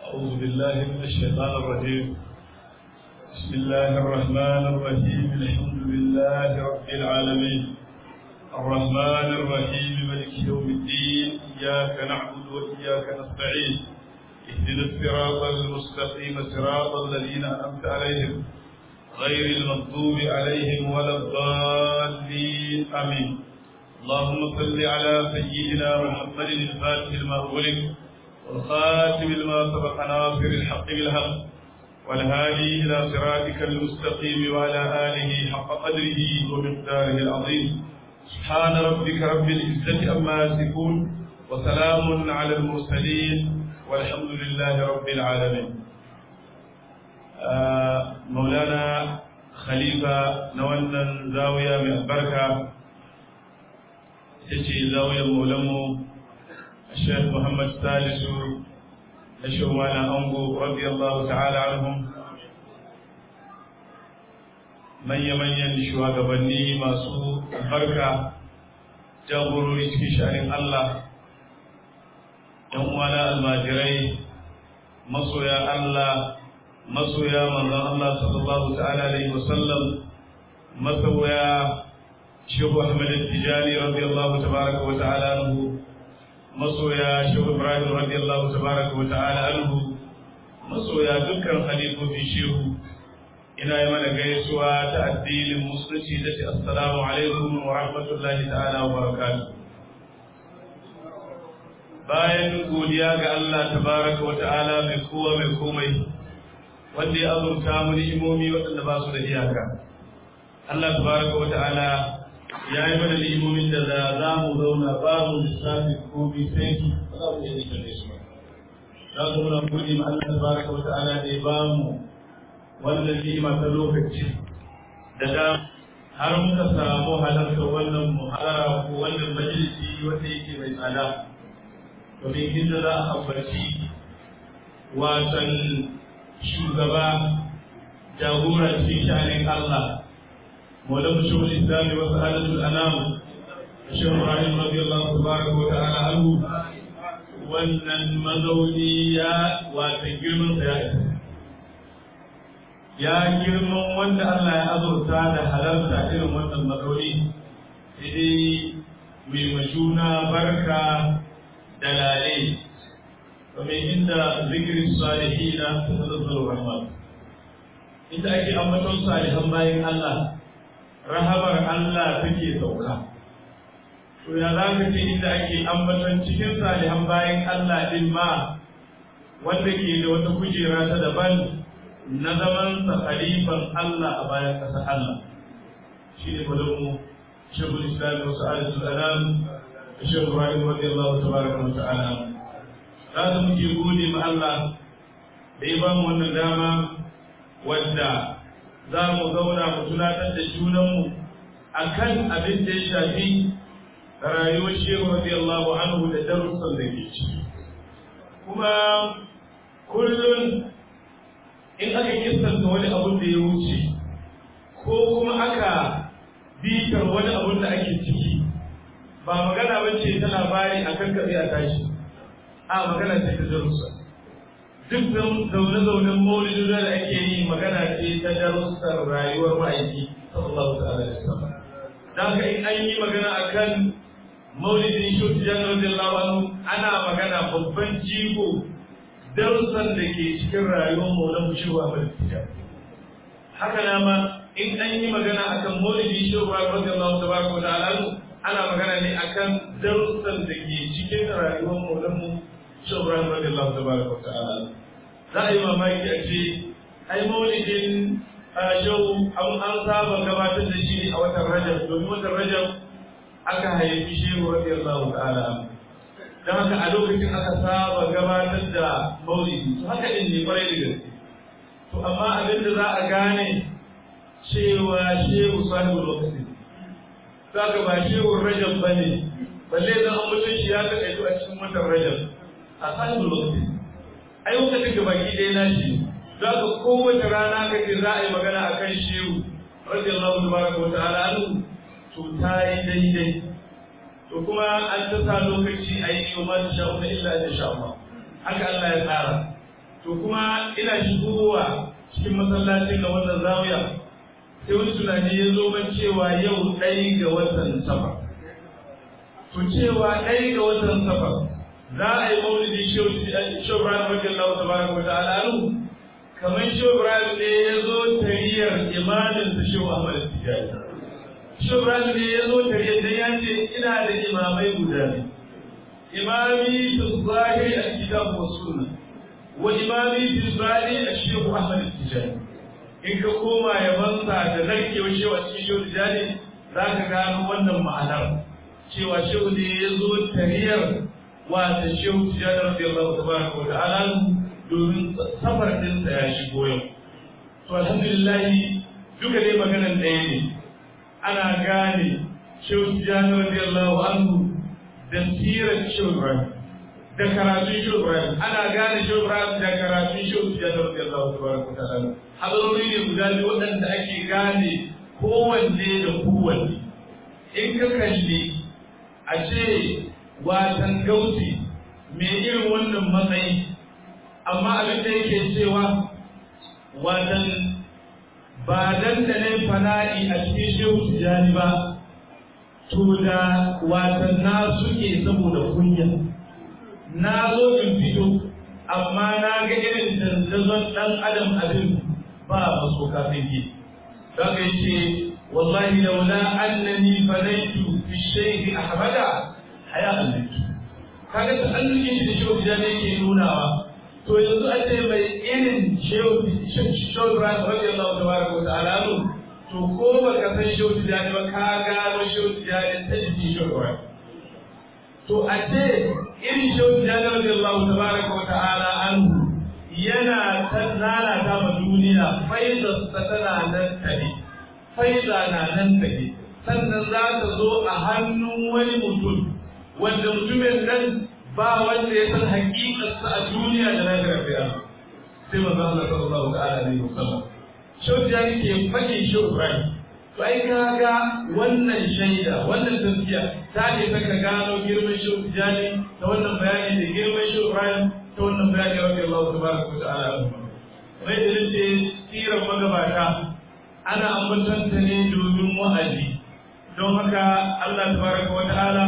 أعوذ بالله من الشيطان الرجيم بسم الله الرحمن الرحيم الحمد لله رب العالمين الرحمن الرحيم ملك يوم الدين إياك نعبد وإياك نستعين اهدنا الصراط المستقيم صراط الذين أنعمت عليهم غير المغضوب عليهم ولا الضالين آمين اللهم صل على سيدنا محمد الفاتح لما أغلق والخاتم لما سبق ناصر الحق بالحق والهادي إلى صراطك المستقيم وعلى آله حق قدره ومقداره العظيم سبحان ربك رب العزة عما يصفون وسلام على المرسلين والحمد لله رب العالمين آه مولانا خليفة نولنا زاوية من البركة تجي زاوية مولمو الشيخ محمد سالس الشيخ وانا أنبو رضي الله تعالى عنهم manya-manyan shugabanni masu albarka jagorori cikin sha'anin Allah ‘yan uwana almajirai masoya Allah masoya manzon Allah sallallahu ta'ala alaihi wasallam masoya shehu Ahmad Tijani radiyallahu tabaraka wa ta'ala anhu masoya shehu Ibrahim radiyallahu tabaraka wa ta'ala anhu masoya dukkan halifofin shehu ina yi mana gaisuwa ta addinin musulunci da ce assalamu alaikum wa rahmatullahi ta'ala wa barakatuh bayan godiya ga Allah tabaraka wa ta'ala mai kowa mai komai wanda ya azurta mu ni'imomi waɗanda ba su da iyaka Allah tabaraka wa ta'ala ya yi mana ni'imomin da za mu zauna ba mu lissafi ko bi sai su ba za mu iya nishan su ba za mu muna gode ma Allah tabaraka wa ta'ala da ya ba mu wannan ni'ima ta lokaci da da har muka samu halartar wannan muhara ko wannan majalisi wanda yake mai tsada domin inda za a ambaci watan shugaba jagora cikin sha'anin Allah maulan shawul islami wa sa'adatul anam shehu ibrahim radiyallahu tabaraka wa ta'ala anhu wannan mazauni ya watan girman sa ya isa ya girman wanda Allah ya azurta da halarta irin wannan matsauri sai mai majuna barka da lale domin inda zikirin salihina ta nazarar rahman inda ake ambaton salihan bayan Allah rahamar Allah take sauka to ya za ka ce inda ake ambaton cikin salihan bayan Allah din ma wanda ke da wata kujera ta daban na zaman sa khalifan Allah a bayan ƙasa Allah shi ne mu shekul islam wasu alisul alam da shekul rahim radiyallahu tabaraka wa ta'ala za su muke gode ma Allah da ya ba mu wannan dama wadda za mu zauna mu tunatar da junanmu a kan abin da ya shafi rayuwar shehu radiyallahu anhu da darussan da ke ciki kuma kullum in aka kistanta wani abun da ya wuce ko kuma aka bitar wani abun da ake ciki ba magana ba ce ta labari a kan kaɗai a tashi a magana ce ta darussa duk zaune-zaunen maulidin da ake yi magana ce ta darussar rayuwar ma'aiki sallallahu ta'ala da sama da haka in an yi magana akan maulidin shi janar radiyallahu anhu ana magana babban jigo darussan da ke cikin rayuwar maulan shehu Ahmad Tijani haka na ma in an yi magana akan maulidi shehu Ibrahim radiyallahu tabaraka wa ta'ala ana magana ne akan darussan da ke cikin rayuwar maulan mu shehu Ibrahim radiyallahu tabaraka wa ta'ala za a yi mamaki a ce ai maulidin shehu an an saba gabatar da shi a watan Rajab domin watan Rajab aka haifi shehu radiyallahu ta'ala don haka a lokacin aka saba gabatar da maulidi to haka din ne kwarai da gaske to amma abin da za a gane cewa shehu sahibu lokaci za ka ba shehu rajab ba ne balle zan an mutum shi ya kaɗa a cikin watan rajab a sahibu lokaci ai lokacin ga baki ɗaya na shi za ka kowace rana ka ce za a yi magana a kan shehu radiyallahu tabaraka wa ta'ala anhu to ta yi daidai to kuma an ta sa lokaci a yi yau ma ta sha'u na illa da sha'u haka Allah ya tsara to to kuma ina shigowa cikin masallacin da wannan zawiya sai wani tunani ya zo man cewa yau ɗaya ga watan safar to cewa ɗaya ga watan safar za a yi maulidi shehu ibrahim radiyallahu tabaraka wa ta'ala anhu kamar shehu ibrahim ne ya zo tariyar imanin sa shehu ahmad tijani shehu ibrahim ne ya zo tariyar dan ya ce ina da imamai guda biyu imami fi zahiri a kitab wa sunna wa imami fi zahiri a shehu ahmad tijani in ka koma yabansa da narkewar shehu a cikin shehu tijani za ka gano wannan ma'anar cewa shehu ne ya zo tariyar wata shehu tijjani radiyallahu tabaraka wa ta'ala domin safar dinsa ya shigo yau to alhamdulillah duka dai maganan ɗaya ne ana gane shehu tijjani radiyallahu anhu da sirar shehu ibrahim da karatun shehu ibrahim ana gane shehu ibrahim da karatun shehu tijjani radiyallahu tabaraka wa ta'ala hadarori ne guda biyu waɗanda ake gane kowanne da kowanne in ka kalli a ce watan gauti mai irin wannan matsayi amma abin da yake cewa watan ba dan da ne fana'i a cikin shehu tijani ba to da watan na suke saboda kunya na zo in fito amma na ga irin dandazon dan adam abin ba maso kafin yi daga yace wallahi laula annani fanaitu fi shaykh ahmada haya annabi kaga ta annuke shi da shehu da ne yake nunawa to yanzu a ce mai irin shehu shehu Ibrahim radiyallahu tabaraka wa ta'ala to ko baka san shehu da ne ba ka gano shehu da ne ta jiki shehu Ibrahim to a ce irin shehu da ne radiyallahu tabaraka wa ta'ala anhu yana tannana ta ma duniya faida ta tana nan tare faida na nan tare sannan za ta zo a hannun wani mutum wanda mutumin nan ba wanda ya san hakikarsa a duniya da lafiya fiya sai manzo Allah sallallahu ta'ala alaihi wasallam shau da ke fake shau Ibrahim to ai kaga wannan shaida wannan tafiya ta ne saka gano girman shau Tijani ta wannan bayani da girman shau Ibrahim ta wannan bayani rabbi Allah tabaraka wa ta'ala mai da nace sirar magabata ana ambatanta ne domin wa'azi don haka Allah tabaraka wa ta'ala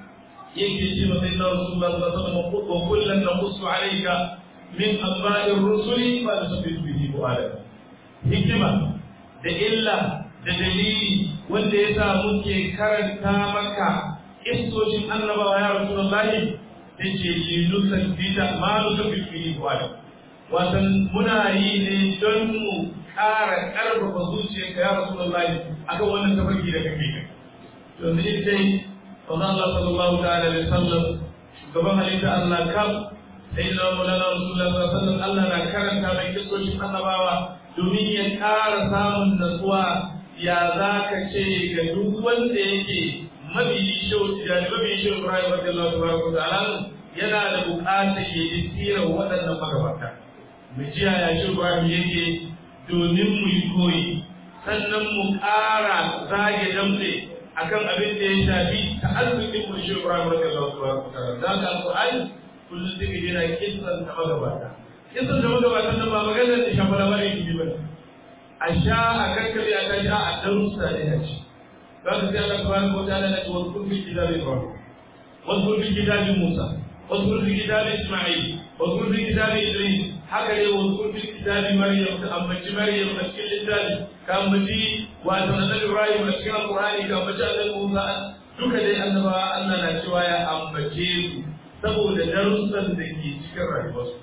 yake ce wa sayyidina rasulullah sallallahu alaihi wasallam wa kullan naqussu alayka min anba'i ar-rusuli ma nusabbitu bihi fu'adak hikima da illa da dalili wanda yasa muke karanta maka istocin annabawa ya rasulullahi yace li nusabbita ma nusabbitu bihi fu'adak watan muna yi ne don mu ƙara ƙarfafa zuciyarka ya rasulullahi akan wannan tafarki da kake kai yanzu ita yi wanda Allah sallallahu ta'ala alaihi wasallam shugaban halitta Allah kam sai da mulana rasulullah sallallahu alaihi wasallam Allah na karanta mai kisoshin annabawa domin ya ƙara samun natsuwa ya za ka ce ga duk wanda yake mabiyi shau tijani mabiyi shau Ibrahim radiyallahu ta'ala yana da buƙatar ya yi sirar waɗannan magabata mu jiya ya shi Ibrahim yake domin mu yi koyi sannan mu ƙara zage damtse akan abin da ya shafi ta'azzukin mu shi Ibrahim radiyallahu ta'ala da ka alqur'ani kullum sai ka jira kissan ta magabata kissan da magabata nan ba maganar da shafa labarin ki ba a sha a kankare a kaji a darussa ne a ci za ka sai Allah subhanahu wa ta'ala na ce wa kun fi kitabi Ibrahim wa kun fi kitabi Musa wa kun fi kitabi Isma'il wa kun fi kitabi Idris haka ne wa kun fi kitabi Maryam ka ambaci Maryam a cikin littafi ka ambaci wato annabi Ibrahim a cikin Al-Qur'ani ka ambaci annabi Musa duka dai annabawa Allah na cewa ya ambace su saboda darussan da ke cikin rayuwarsu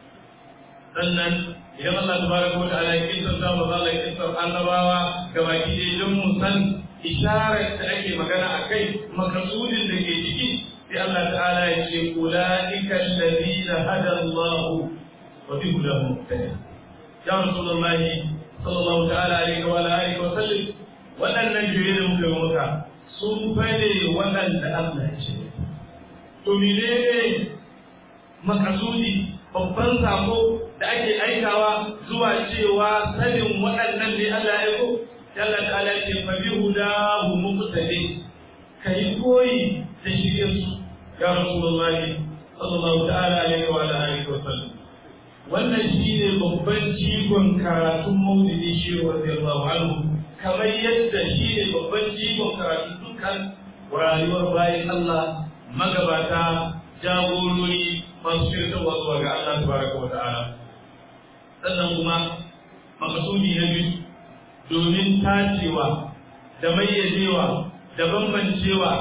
sannan idan Allah tabaraka wa ta'ala ya kinsa ta ba Allah ya kinsa annabawa gabaki ɗaya don mu san isharar da ake magana a kai makasudin da ke ciki sai Allah ta'ala ya ce ulaika alladhina hada Allah wa bi hudahu muqtada ya rasulullahi sallallahu ta'ala alaihi wa alihi wa sallam waɗannan jere da muka yi maka sun fane waɗanda Allah ya ce to menene makasudi babban sako da ake aikawa zuwa cewa sanin waɗannan ne Allah ya ko Allah ta'ala ce fa bi hudahu muqtadi kai koyi da shirye su ya rasulullahi sallallahu ta'ala alaihi wa alihi wa sallam wannan shine babban jigon karatun maulidi shi radiyallahu anhu kamar yadda shine babban jigon karatun dukkan rayuwar bayan Allah magabata jagorori masu shirtarwa zuwa ga Allah tabaraka wa ta'ala sannan kuma makasudi na biyu domin tacewa da mayyajewa da bambancewa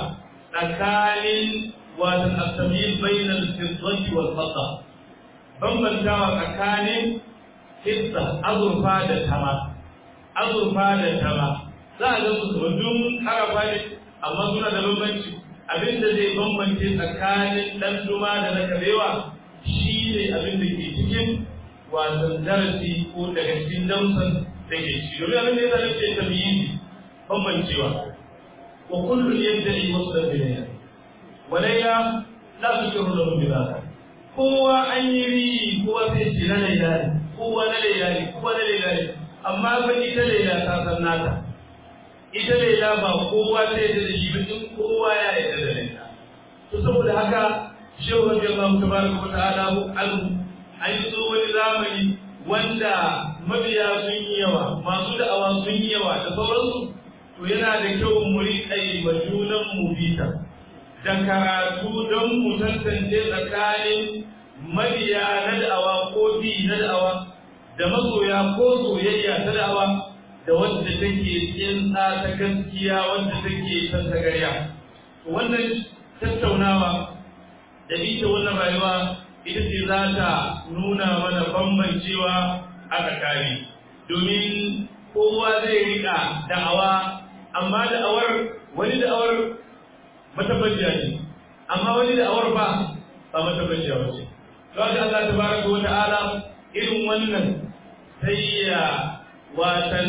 tsakanin wata asamil bainal fiddati wal fadda bambantawa tsakanin hissa azurfa da tama azurfa da tama za a ga su dun karafa ne amma suna da bambanci abinda zai bambance tsakanin dan duma da na kabewa shi ne abin da ke cikin wasan darasi ko daga cikin dausan da ke ci domin abin da ya zama ce tamyizi bambancewa wa kullun yadda'i wasu da bilaya walayya la tukiru lahu bi dhaka kowa an yi ri kowa sai ce na laila ne kowa na laila ne kowa na laila ne amma fa ita laila ta san nata ita laila ba kowa sai da shi ba in kowa ya yarda da laila to saboda haka shehu radiyallahu tabaraka wa ta'ala anhu an yi wani zamani wanda mabiya sun yi yawa masu da'awa sun yi yawa da sauransu to yana da kyau mu riƙa yi wa junan mu bita da karatu don mu tantance tsakanin mabiya na da'awa ko bi na da'awa da masoya ko soyayya ta da'awa da wanda take tsinsa ta gaskiya wanda take tantagarya wannan tattaunawa da ita wannan rayuwa ita ce za ta nuna mana bambancewa a tsakani domin kowa zai rika da'awa amma da'awar wani da'awar matabbaciya ce amma wani da'awar ba ba matabbaciya ba ce don haka Allah tabaraka wa ta'ala irin wannan sai ya watan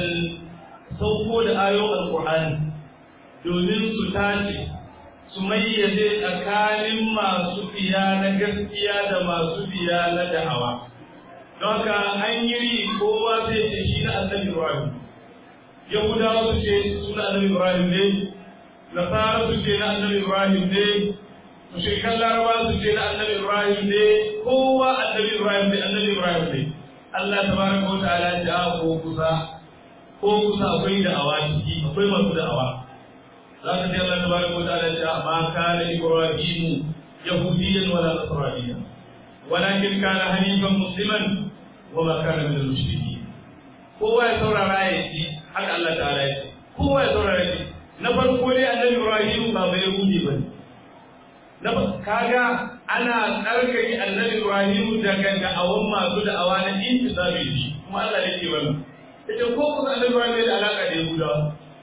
sauko da ayoyin alqur'ani domin su tace su mayyaze tsakanin masu biya na gaskiya da masu biya na da'awa don haka an yi kowa zai ce shi na annabi Ibrahim Yahudawa su ce suna annabi Ibrahim ne Nasara su ce na annabi Ibrahim ne mushrikan Laraba su ce na annabi Ibrahim ne kowa annabi Ibrahim ne annabi Ibrahim ne Allah tabaraka wa ta'ala ya ko kusa ko kusa akwai da'awa ciki akwai masu da'awa za ka ji Allah tabaraka wa ta'ala ya ma kana Ibrahim yahudiyan wala nasraniyan walakin kana hanifan musliman wa ma kana min al-mushrikeen kowa ya saurara ya ji haka Allah ta'ala ya ce kowa ya saurara ya ji na farko dai annabi Ibrahim ba bai yahudi ba ne na kaga ana tsarkake annabi Ibrahim daga da'awan masu da'awa na intisabi shi kuma Allah ya ce wannan ita ko kuma annabi Ibrahim da alaka da Yahudawa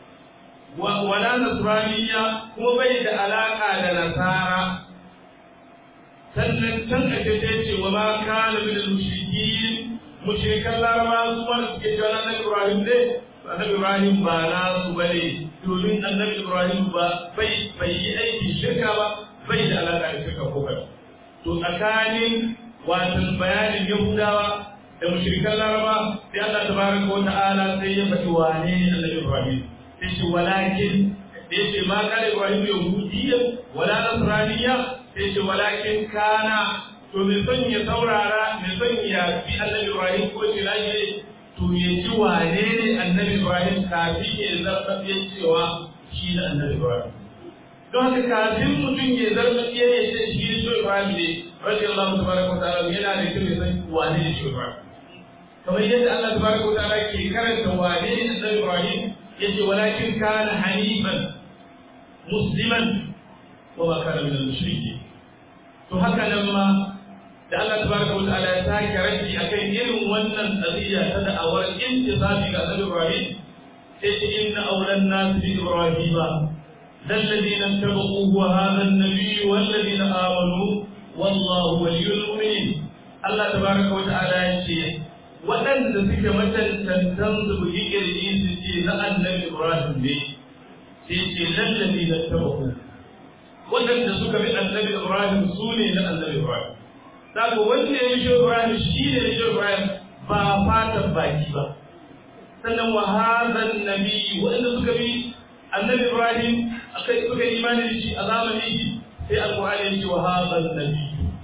wala nasraniya kuma bai da alaka da nasara sannan can a ce ce wa ma kana min al-mushrikin mushrikan laraba su ma suke cewa annabi Ibrahim ne annabi Ibrahim ba na su bane domin annabi Ibrahim ba bai bai yi aiki shirka ba bai da alaka da shirka ko kada to tsakanin watan bayanin Yahudawa da mushrikan laraba sai Allah tabaraka wa ta'ala sai ya faɗi wane ne annabi Ibrahim sai ce walakin sai ce ma kana Ibrahim yahudiyya wala nasraniyya sai ce walakin kana to mai son ya saurara mai son ya fi annabi Ibrahim ko shi lafiya to ya ji wane ne annabi Ibrahim kafin ya zarfafe cewa shi da annabi Ibrahim don haka kafin mutum ya zarfafe ya ce shi ne shi Ibrahim ne radiyallahu tabaraka wa ta'ala yana da kyau ya san wane ne shi Ibrahim kamar yadda Allah tabaraka wa ta'ala ke karanta wane ne annabi Ibrahim yace walakin kana hanifan musliman wa ma kana min al-mushrikeen to haka nan ma da Allah tabaraka wa ta'ala ya sake rashi akan irin wannan qadiya ta da'awar intisabi ga Annabi Ibrahim sai ce inna awlan nas bi Ibrahim الذين اتبعوه وهذا النبي والذين آمنوا والله ولي المؤمنين الله تبارك وتعالى يقول waɗanda suke matantantan su bugi ƙirji su ce na annabi Ibrahim ne sai ce lallabi na tabahu waɗanda suka bi annabi Ibrahim su ne na annabi Ibrahim saka wanda ya yi shi Ibrahim shi ne na shi Ibrahim ba fatan baki ba sannan wa hazan nabi waɗanda suka bi annabi Ibrahim akai suka yi imani da shi a zamanin shi sai alƙur'ani ya ce wa hazan nabi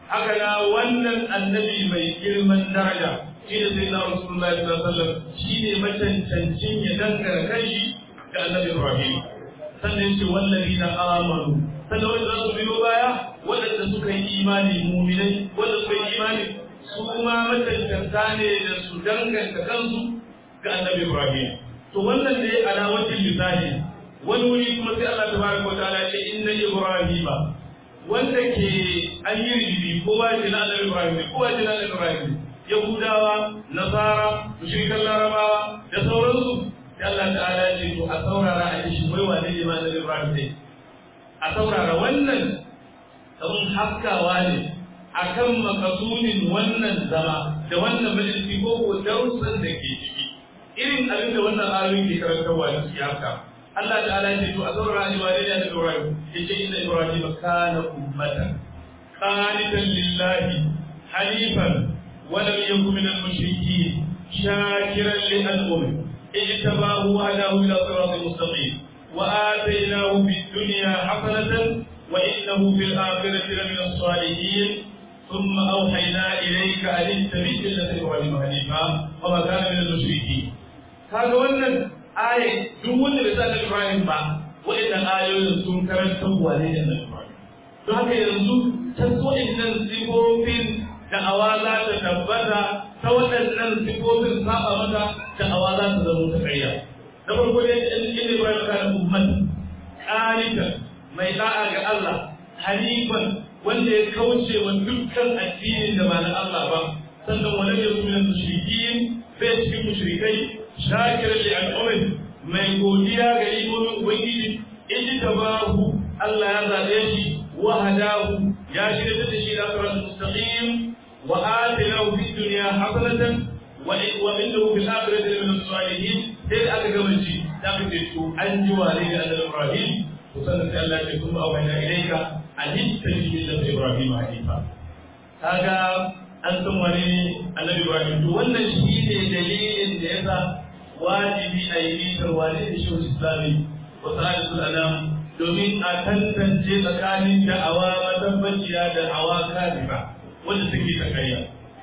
haka na wannan annabi mai girman daraja shi ne sai na Rasulullahi sallallahu alaihi wasallam shi ne macancancin ya dangana kanshi ga annabi Ibrahim sannan ce wallahi na amanu sannan wanda za su biyo baya waɗanda suka yi imani muminai wanda suka yi imani su kuma macancanta ne da su danganta kansu ga annabi Ibrahim to wannan ne alawatin lisani wani wuri kuma sai Allah tabaraka wa ta'ala ce inna ibrahima wanda ke an yi rigibi ko ba shi na annabi Ibrahim ko ba shi na annabi Ibrahim Yahudawa Nasara mushrikan Larabawa da sauransu sai Allah ta'ala ce to a saurara a shi wai wane ne ma annabi Ibrahim ne a saurara wannan abun haskawa ne akan makasunin wannan zama da wannan majalisi ko ko darussan da ke ciki irin abin da wannan ayoyin ke karantarwa da su haka Allah ta'ala ya ce to a saurara ni wane ne annabi Ibrahim yace inna Ibrahim kana ummatan qanitan lillahi hanifan wa lam yakun min al-mushrikeen shakiran li an'amihi اجتباه وهداه الى صراط مستقيم واتيناه في الدنيا حسنه وانه في الاخره لمن الصالحين ثم اوحينا اليك ان اتبع مله ابراهيم حنيفا وما كان من المشركين kaga wannan aya duk wanda bai san Ibrahim ba waɗannan ayoyin sun karanta wane ne Ibrahim don haka yanzu ta so innan sifofin da awa za ta tabbata ta waɗannan sifofin saba mata da awa za ta zama ta ƙarya na farko dai in Ibrahim kana ummat qanitan mai da'a ga Allah hanifan wanda ya kauce wa dukkan addinin da ba na Allah ba sannan wani ya kuma mushrikin bai cikin mushrikai shakiran li al'ummi mai godiya ga imomin ubangiji in tabahu Allah ya zabe shi wa hadahu ya shirya da shi da siratal mustaqim wa atinahu fid dunya hasanatan wa innahu fil akhirati min as-salihin sai aka gama shi da aka ce to an ji wa ne da Ibrahim to sannan sai Allah ya ce kuma awayna ilayka an tattabi millata Ibrahim hanifa kaga an san wani annabi Ibrahim to wannan shi ne dalilin da yasa wajibi a yi mitar wani da shi islami wa sa'adatul alam domin a tantance tsakanin da'awa matabbaciya da hawa kadiba wanda take ta karya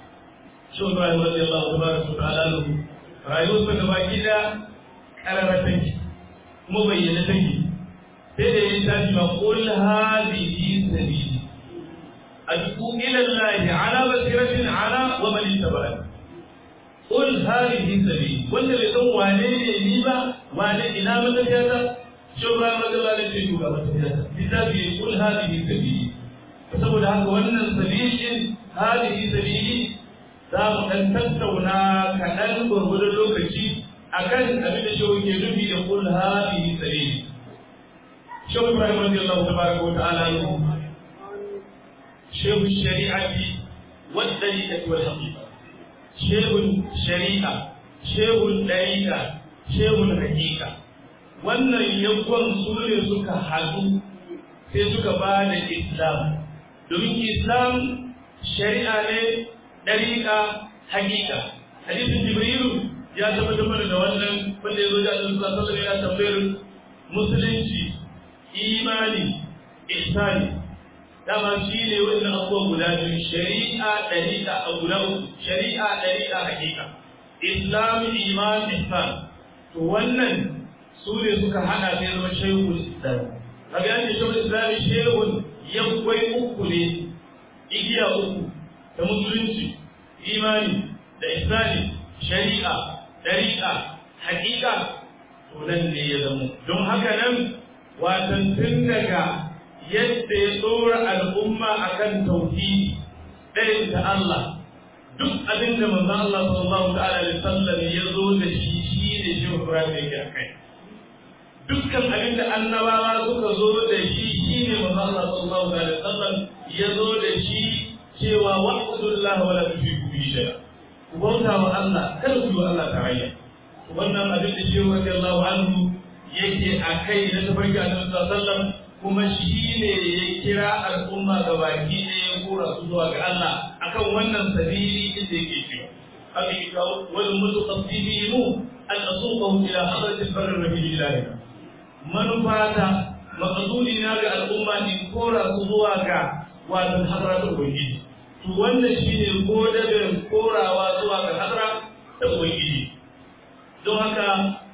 shi Ibrahim radiyallahu tabaraka wa ta'ala lahu rayuwarsa gaba gida karara take kuma bayyana take sai da ya tashi ma qul hadhihi sabili ad'u ila Allah ala basiratin ala wa man ittaba'ani qul hadhihi sabili wanda bai san wane ne ni ba wane ina matafiyata shi Ibrahim radiyallahu anhu ce ga matafiyata kitabi qul hadhihi sabili saboda haka wannan sabilin hadhihi sabili za mu ɗan tattauna kaɗan gwargwadon lokaci akan abin da shehu ke nufi da kul hadhihi sabili shehu ibrahim radiyallahu tabaraka wa ta'ala shehu shari'ati wa dariqati wal haqiqa shehu shari'a shehu dariqa shehu haqiqa wannan yankon su ne suka haɗu sai suka ba da islam domin islam shari'a ne ɗariƙa hakika hadisin jibrilu ya tabbatar mana da wannan wanda ya zo da Allah sallallahu alaihi ya tambayar musulunci imani ihsani dama shi ne wannan abubuwa guda biyu shari'a ɗariƙa a guda uku shari'a ɗariƙa hakika islam iman ihsan to wannan su ne suka hana sai zama shehul islam kaga yanke shehul islam shehun yankwai uku ne igiya uku ta musulunci imani da isani shari'a dariƙa haƙiƙa to nan ne ya zama don haka nan watan tun daga yadda ya tsora al'umma akan tauhidi ɗayan ta Allah duk abin da manzon Allah sallallahu ta'ala alaihi wasallam ya zo da shi shi ne shi Ibrahim yake akai dukkan abin da annabawa suka zo da shi shi ne manzon Allah sallallahu alaihi wasallam ya zo da shi cewa wa'budullah wa la tushriku bihi shay'a ku bauta wa Allah kada ku yi wa Allah tarayya wannan abin da shehu radiyallahu anhu yake akai na tafarki annabi sallallahu alaihi wasallam kuma shi ne ya kira al'umma ga baki ne ya kora su zuwa ga Allah akan wannan sabili inda yake cewa haka yake kawo wal mutaqaddimiinu an asuqahu ila hadratil barri rabbil alamin manufata maqsudi na ga al'umma in kora su zuwa ga wato hadratul ubangiji to wannan shine godabin korawa zuwa ga hadra da ubangiji don haka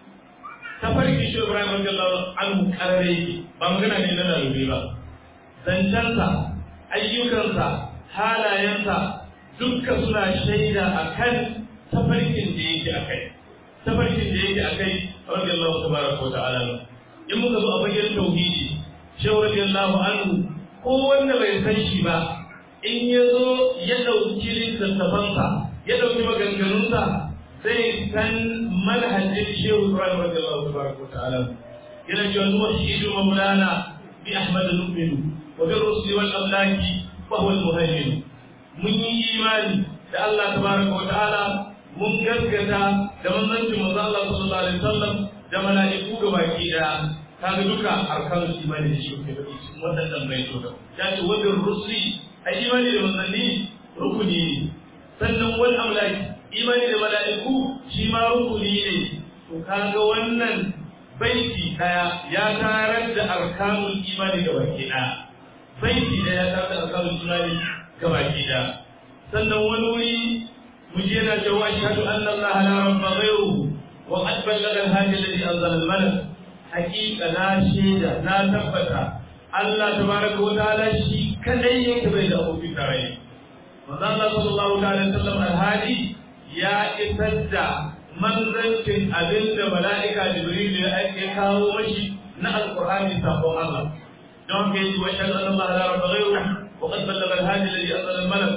tafarki shi Ibrahim radiyallahu anhu karare ba magana ne na lalube ba zancensa ayyukansa halayensa dukka suna shaida akan tafarkin da yake akai tafarkin da yake akai radiyallahu tabaraka wa ta'ala in muka zo a bayyana tauhidi shehu radiyallahu anhu ko wanda bai san shi ba in ya zo ya ɗauki littattafansa ya ɗauki maganganunsa zai san manhajin shehu ibrahim radiyallahu tabaraka wa ta'ala yana cewa nuwahidu maulana bi ahmad nu'minu wa bi rusuli wal amlaki wa huwa al muhaymin mun yi imani da Allah tabaraka wa ta'ala mun gaskata da manzancin manzo Allah sallallahu alaihi wasallam da mala'iku ga baki daya kaga duka arkanul imani da shi ke faɗi cikin waɗannan baitoka ya ce wa bi rusuli a imani da manzanni rukuni ne sannan wal amlaki imani da mala'iku shi ma rukuni ne to kaga wannan baiti daya ya tarar da arkanul imani ga baki daya baiti daya ya tarar da arkanul imani ga baki daya sannan wani wuri mu je na cewa ashhadu anna allaha la rabba ghayruhu wa qad ballagha al-hadi alladhi anzala al-malak haqiqa na shaida na tabbata Allah tabaraka wa ta'ala shi kadai yake bai da abokin tarayya manzo Allah sallallahu alaihi wasallam al-hadi ya isar da manzancin abinda mala'ika Jibril ya ake kawo mashi na alqur'ani sabon Allah don kai wa shalla Allah la rabba ghayru wa qad ballagha al-hadi alladhi anzala al-malak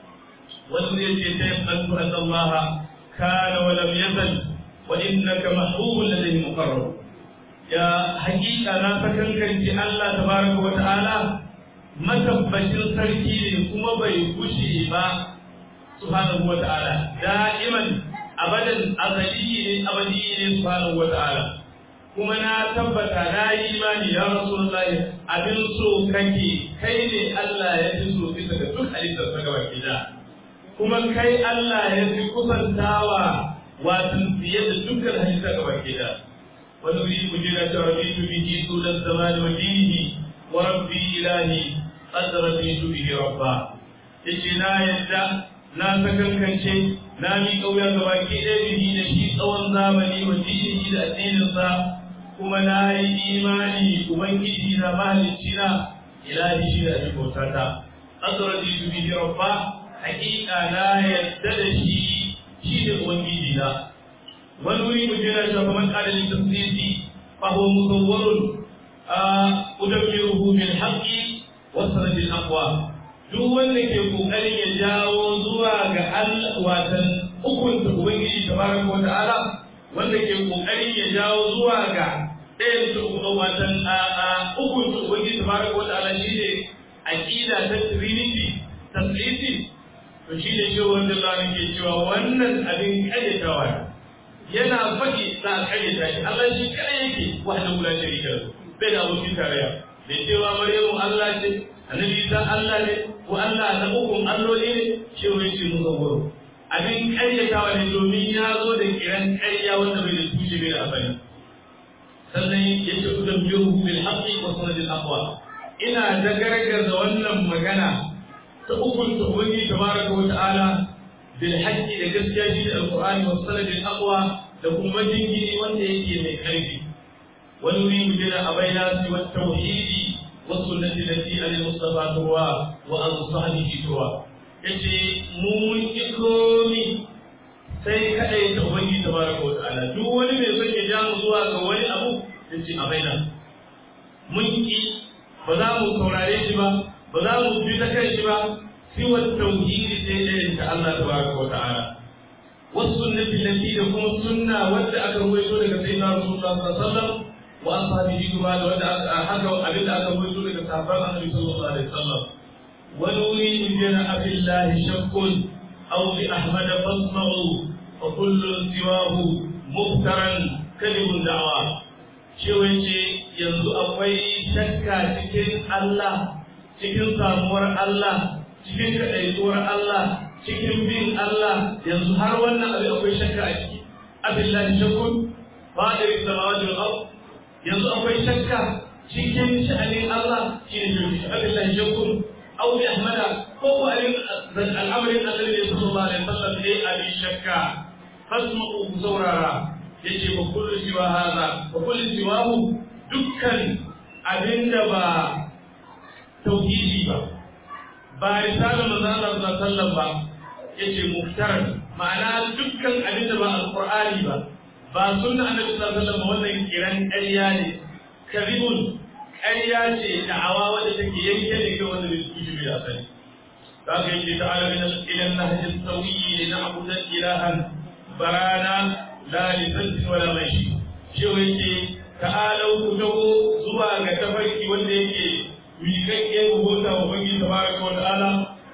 wanda yake tayyibatu anna Allah kana wa lam yazal wa innaka mahbubun ladayhi muqarrab ya hakika na sakankanci Allah tabaraka wa ta'ala matabbacin sarki ne kuma bai kushe ba subhanahu wa ta'ala da'iman abadan azali ne abadi ne subhanahu wa ta'ala kuma na tabbata na yi imani ya rasulullahi abin so kake kai ne Allah ya fi so bisa ga duk halittar ta gaba da kuma kai Allah ya fi kusantawa watan fiye da dukkan halittar gaba da wani wuri ku jira ta rabitu bihi sunan zamani wa dinihi wa rabbi ilahi qad rabitu bihi rabba yace na yadda na sakankance na mi kauya ga baki ɗaya bihi da shi tsawon zamani wa dinihi da addininsa kuma na yi imani ubangiji na mahalicci na ilahi shi da abin bautata qad rabitu bihi rabba haƙiƙa na yadda da shi shi da ubangiji na wani wuri mu jira shi kamar adalin tafsiri fa huwa musawwarun udammiruhu bil haqqi wa sanadil aqwa duk wanda ke kokarin ya jawo zuwa ga Allah watan hukunta ubangiji tabaraka wa ta'ala wanda ke kokarin ya jawo zuwa ga ɗayan su watan hukunta ubangiji tabaraka wa ta'ala shine aqida ta trinity tasriti to shine shi wanda Allah ke cewa wannan abin kayyatawa ne yana faɗi za a karyata shi Allah shi kada yake wahda la sharika lahu bai da abokin tarayya bai cewa Maryamu Allah ce Annabi Isa Allah ne ko Allah na ukun alloli ne shi wai ce mun gabo abin karyatawa ne domin ya zo da kiran karya wanda bai da tushe bai da asali sannan yace kudan biyu bil haqqi wa sanadil aqwa ina da gargaza wannan magana ta ukun ta ubangi tabaraka wa ta'ala بالحج da gaskiya shi da alqur'ani wa sanadin aqwa da kuma jingiri wanda yake mai karfi wani wuri mu jira abaina si wa tauhidi wa sunnati lati al mustafa tuwa wa an sahbihi tuwa yace mu mun ki komi sai kadai ta ubangi tabaraka wa ta'ala duk wani mai son ya ja mu zuwa ga wani abu yace abaina mun ki ba za mu saurare shi ba ba za mu bi ta kai shi ba سوى التوحيد سيدنا الله تبارك وتعالى والسنة التي تكون السنة ودى أكرويتو لك سيدنا رسول الله صلى الله عليه وسلم وأصحابه كما ودى حكوا أبدا أكرويتو لك صحابة النبي صلى الله عليه وسلم ونريد جنا أبي الله شك أو بأحمد فاسمعوا وكل سواه مفترا كذب دعوى شوية yanzu akwai shakka cikin Allah cikin samuwar Allah cikin kaɗaituwar Allah cikin bin Allah yanzu har wannan abin akwai shakka a ciki abillahi shakkun fadir samawati wal ard yanzu akwai shakka cikin sha'anin Allah shine shirki abillahi shakkun aw bi ahmada ko ko alin al'amarin annabi sallallahu alaihi wasallam ne abin shakka fasma'u ku saurara yace ba kullu siwa hada ba kullu siwahu dukkan abinda ba tauhidi ba ba risalar manzo Allah sallallahu alaihi wasallam ba yace muftaran ma'ana dukkan abinda ba alqur'ani ba ba sunna annabi sallallahu alaihi wasallam wannan kiran ƙarya ne kadhibun ƙarya ce da'awa wadda take yanke ne ga wanda bai kuji bi da sani za ka yi ta'ala min ila nahji sawiyi li na'budu ilahan barana la li santin wala mashi shi yake ta'ala ku dawo zuwa ga tafarki wanda yake miƙaƙƙe bauta wa bangi tabaraka wa ta'ala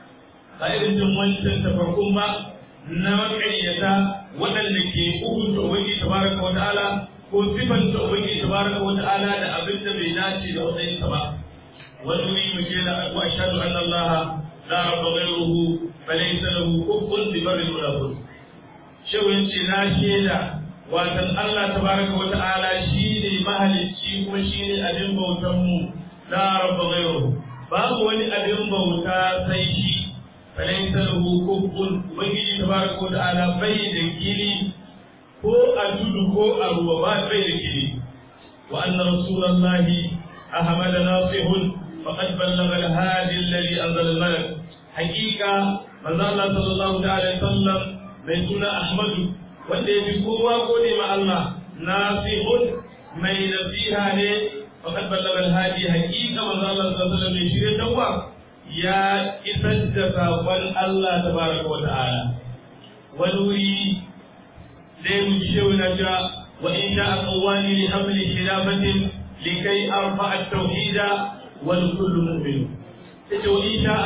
a irin jin wancan tafarkun ba na maƙaryata waɗanda ke hukunta ubangi tabaraka wa ta'ala ko sifanta ubangi tabaraka wa ta'ala da abin da bai dace da matsayin sa ba wani wuri mu ke da wa ashhadu anna allaha la rabba ghayruhu fa laysa lahu kufuwan bi barri wala bud shewin ce na sheda watan Allah tabaraka wa ta'ala shine mahalicci kuma shine abin bautan mu la rabba ghayruhu babu wani abin bauta sai shi فليس له كف ubangiji tabaraka wa ta'ala bai da kiri ko a tudu ko a ruwa ba bai da kiri wa anna rasulullahi ahmad nasihun faqad ballagha al-hadi alladhi anzala al-malak haqiqa manzo Allah sallallahu alaihi wasallam mai suna ahmad wanda yafi kowa gode ma Allah nasihun mai nasiha ne faqad ballagha al-hadi haqiqa manzo Allah sallallahu alaihi wasallam mai shirye tawwa ya isar da saƙon Allah ta baraka wa ta'ala wani wuri zai mu ji shehu na ja wa in sha aqwani li hamli khilafatin likai arfa at-tauhida wal kullu mu'min yace wa in sha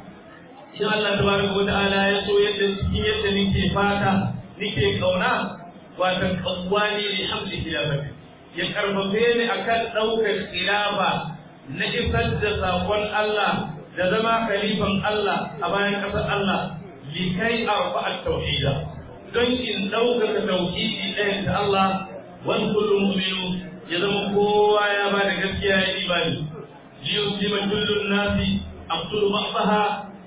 in Allah tabaraka wa ta'ala ya so yadda cikin yadda nake fata nake kauna watan qawwani li hamli khilafatin ya karfafe ni akan daukar khilafa na isar da saƙon Allah da zama khalifan Allah a bayan ƙasar Allah likai arfa at-tauhida don in ɗaukaka tauhidi ɗayan ta Allah wani kullum mu'minu ya zama kowa ya ba da gaskiya ya imani liyuslima kullun nasi aqtulu ba'daha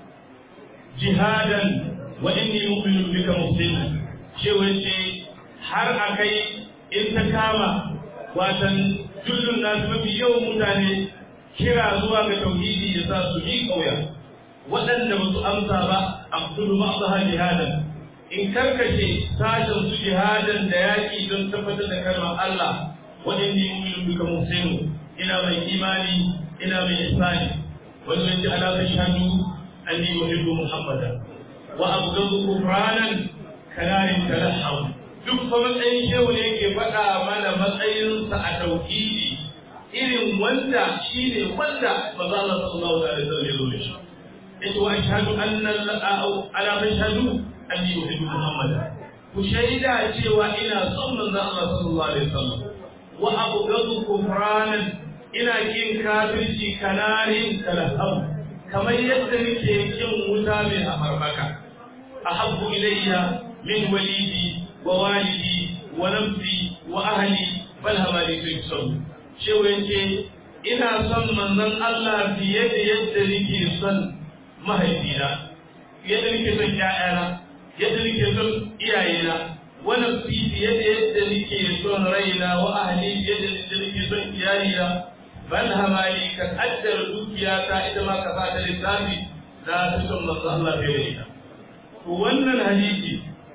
jihadan wa inni mu'minun bika muslimun cewa ce har akai in ta kama watan kullun nasi mafi yawan mutane kira zuwa ga tauhidi ya sa su yi kauya waɗanda ba su amsa ba a kudu ba su jihadan in karkace sashen su jihadan da yaƙi don tabbatar da kalmar Allah waɗanda yi mu'minu bika muslimu ina mai imani ina mai ihsani wani wani ala ta shahadu anni uhibbu muhammada wa abghadu kufranan kanarin talahham duk fa matsayin shehu ne yake faɗa mana matsayinsa a tauhidi irin wanda shi ne wanda maza Allah sallallahu alaihi wasallam ya zo da shi yace wa ashhadu anna ala mashhadu anni uhibbu muhammad ku shaida cewa ina son manzon Allah sallallahu alaihi wasallam wa abghadu kufranan ina kin kafirci kanarin kalaham kamar yadda nake kin wuta mai afarbaka ahabbu ilayya min walidi wa walidi wa nafsi wa ahli bal hamali fi sabr cewa yake ina son manzon Allah fiye da yadda nake son mahaifina yadda nake son ƴaƴana yadda nake son iyayena wa nafsi fiye da yadda nake son raina wa ahli fiye da yadda nake son iyalina bal hamali ka kaddara dukiyata ita ma ka fata lissafi na fi son manzon Allah fiye da ita to wannan hadisi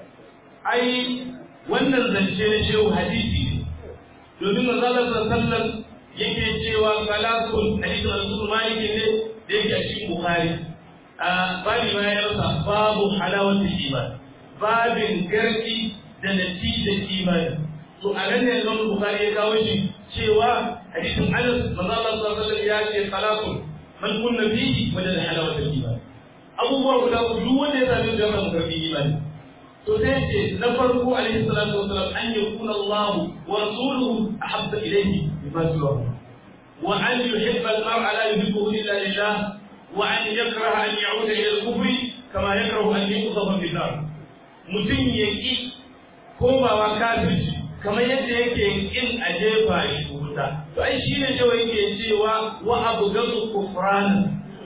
ai wannan zance na shehu hadisi ne domin manzalar sallan yake cewa salakun hadisin rasul malik ne da yake a cikin bukhari a babi ma ya rasa babu halawatul iman babin garki da natijar imani to a nan ne zama bukhari ya kawo shi cewa hadisin anas manzalar sallan ya ce salakun man kunna fihi wajen halawatul iman abubuwa guda duk wanda ya sami da kan garbi imani to sai ce na farko alaihi salatu wasalam an yakuna Allah wa rasuluhu ahabba ilayhi mimma siwahu wa an yuhibba al-mar'a la yuhibbuhu illa lillah wa an yakraha an ya'uda ila al-kufri kama yakrahu an yuqdhafa fi nar mutum ya ki komawa kafirci kamar yadda yake kin a jefa shi wuta to ai shine cewa yake cewa wa abghadu kufran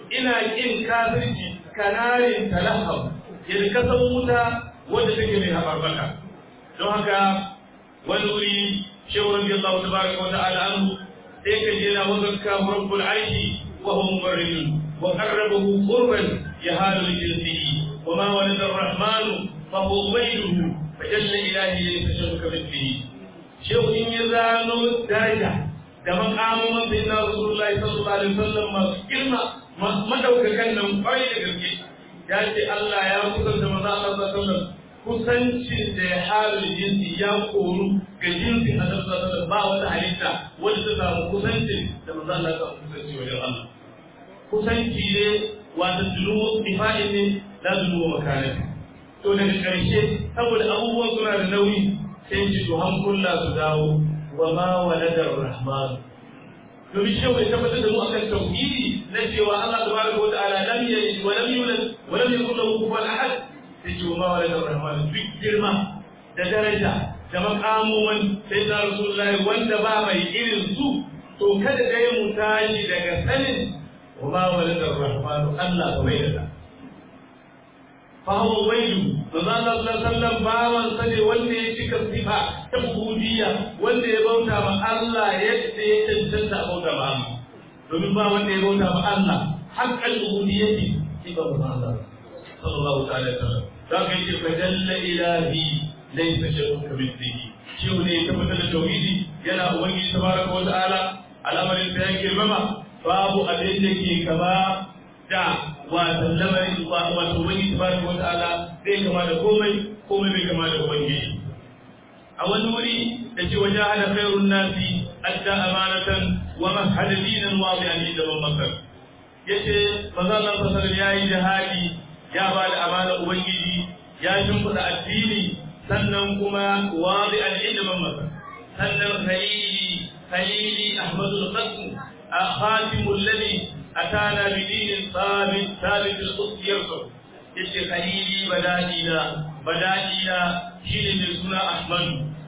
ina kin kafirci kanarin talahab yadda ka san wuta wanda take mai habarbaka don haka wani wuri shehu radiyallahu tabaraka wa ta'ala anhu sai ka je na wazarka rabbul arshi wa huwa mubarridun wa qarrabahu qurban yahalu jinsihi wa ma walada ar-rahmanu fa huwa ghayruhu fa jalla ilahi yashabu kamithlihi shehu in ya zano daraja da makamun sayyidina rasulullahi sallallahu alaihi wasallam masu girma madaukakan nan kwarai da gaske ya ce Allah ya kusanta maza Allah sallallahu alaihi wasallam kusancin da ya halin jinsi ya koru ga jinsin a sallallahu ba wata halitta wanda ta samu kusancin da maza Allah ta kusanci wajen Allah kusanci ne wata dunu ifai ne la dunu makanin to daga karshe saboda abubuwan suna da nauyi sai ji to hankula su dawo wa ma waladar rahman domin shi bai tabbatar da mu akan tauhidi na cewa Allah tabaraka wa ta'ala lam yalid wa lam yulad wa lam yakul lahu kufuwan ahad sai ce ma waladar rahman duk girma da daraja da makamuman sai da rasulullahi wanda ba mai irin su to kada dai mu tashi daga sanin wa ma waladar rahman Allah ba mai da فهو ويل manzo Allah sallallahu alaihi wasallam bawan sa ne wanda ya cika sifa ta ubudiyya wanda ya bauta ma Allah yadda ya cancanta a bauta ma Allah domin ba wanda ya bauta ma Allah haqqal ubudiyyati shi ba manzo Allah sallallahu ta'ala alaihi wasallam dan kai ce fa jalla ilahi laysa shay'un kamithlihi shi ne ya tabbatar da tauhidi yana ubangiji tabaraka wa ta'ala al'amarin da ya girmama babu abin da ke kama da wato lamarin wato wani tabaraka wa ta'ala zai kama da komai komai bai kama da ubangiji a wani wuri da ce wajen hada khairun nasi adda amanatan wa mahada dinan wa bi an da ban makar yace manzo Allah sallallahu ya yi jihadi ya ba da amana ubangiji ya shimfida addini sannan kuma wa bi an da ban makar sannan khalili khalili ahmadul qasm khatimul ladhi أتانا بدين ثابت ثابت القدس يرفع yace khalili bada'ina bada'ina shine mai suna Ahmad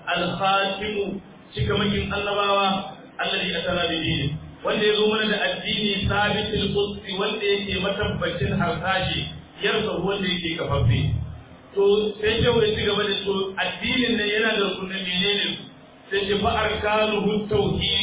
al-Khatim cikamakin annabawa alladhi atana bi dini wanda yazo mana da addini sabit al-quds wanda yake matabbacin harsashi yarsa wanda yake kafaffe to sai ce wai ci gaba da to addinin nan yana da rukunin menene sai ce fa arkanuhu tauhid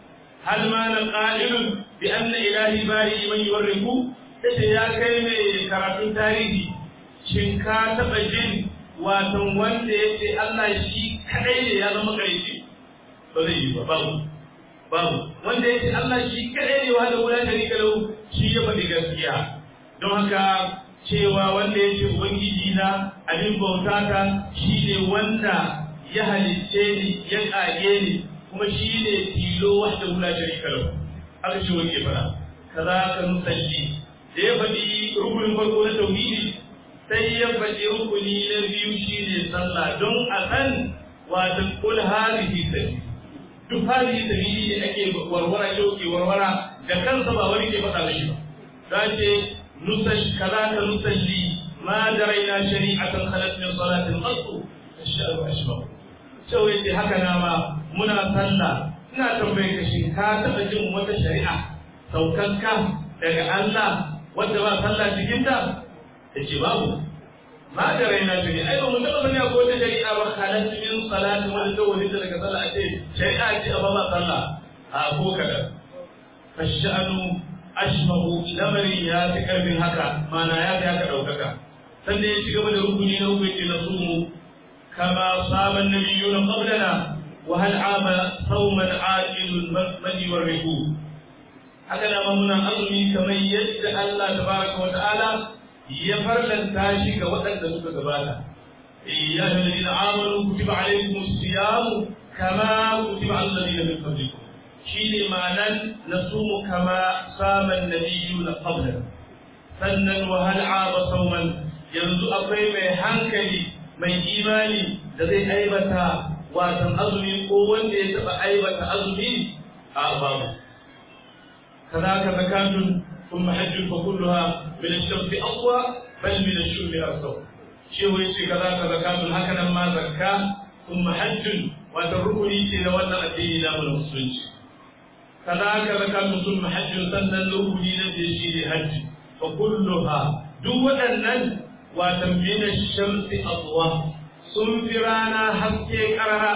hal ma na qa'ilun bi anna ilahi bari man yuwarriku yace ya kai mai karatun tarihi shin ka taba jin watan wanda yace Allah shi kadai ne ya zama kaici ba zai yi ba babu babu wanda yace Allah shi kadai ne wanda wala sharika lahu shi ya faɗi gaskiya don haka cewa wanda yace ubangiji na abin bautata shi ne wanda ya halicce ni ya kage ni kuma shi ne tilo wahda wala sharika lahu aka ce wani fara kaza ka nusalli da ya faɗi rukunin farko na tauhidi sai ya faɗi rukuni na biyu shine sallah don a san wata kul hadhihi sabili duk hadhihi sabili ne ake warwara yau ke warwara da kansa ba wani ke faɗa mishi ba za ce nusal kaza ka nusalli ma daraina shari'atan khalat min salatin qattu ashhadu ashbahu cewa yace haka na ma muna sallah ina tambaye ka shi ka taɓa jin wata shari'a saukakka daga Allah wanda ba sallah cikin ta yace babu ma da raina tuni ai ba mu taɓa sani ko wata shari'a ba halat min salati wanda ta wani daga sallah a ce shari'a ce a ba ma sallah a ko kada fashanu ashmahu lamarin ya fi karfin haka mana ya fi haka ɗaukaka sannan ya ci gaba da rukuni na uku yake na sumu kama saban nabiyyuna qablana وهل عاب صوما عاجل من يورثه هكذا ما منا أظني كما يجد الله تبارك وتعالى يفرلن تاشي كوطن تسوك كبالا يا أيها الذين آمنوا كتب عليكم الصيام كما كتب على الذين من قبلكم شيني معنى نصوم كما صام النبيون قبلنا sannan wahal aba sauman yanzu akwai mai hankali mai imani da zai aibata watan azumi ko wanda ya taba aibata azumi a babu كذاك زكاة ثم حج فكلها من الشمس أقوى بل من الشرب أرسل شيء ويشي كذاك زكاة هكذا ما زكاة ثم حج وتركني شيء لولا أدين لا من المسلمين كذاك ذكرت ثم حج سنة لأولي نبي حج فكلها دو أنن وتمين الشمس أضواء سنفرانا حسكي كرها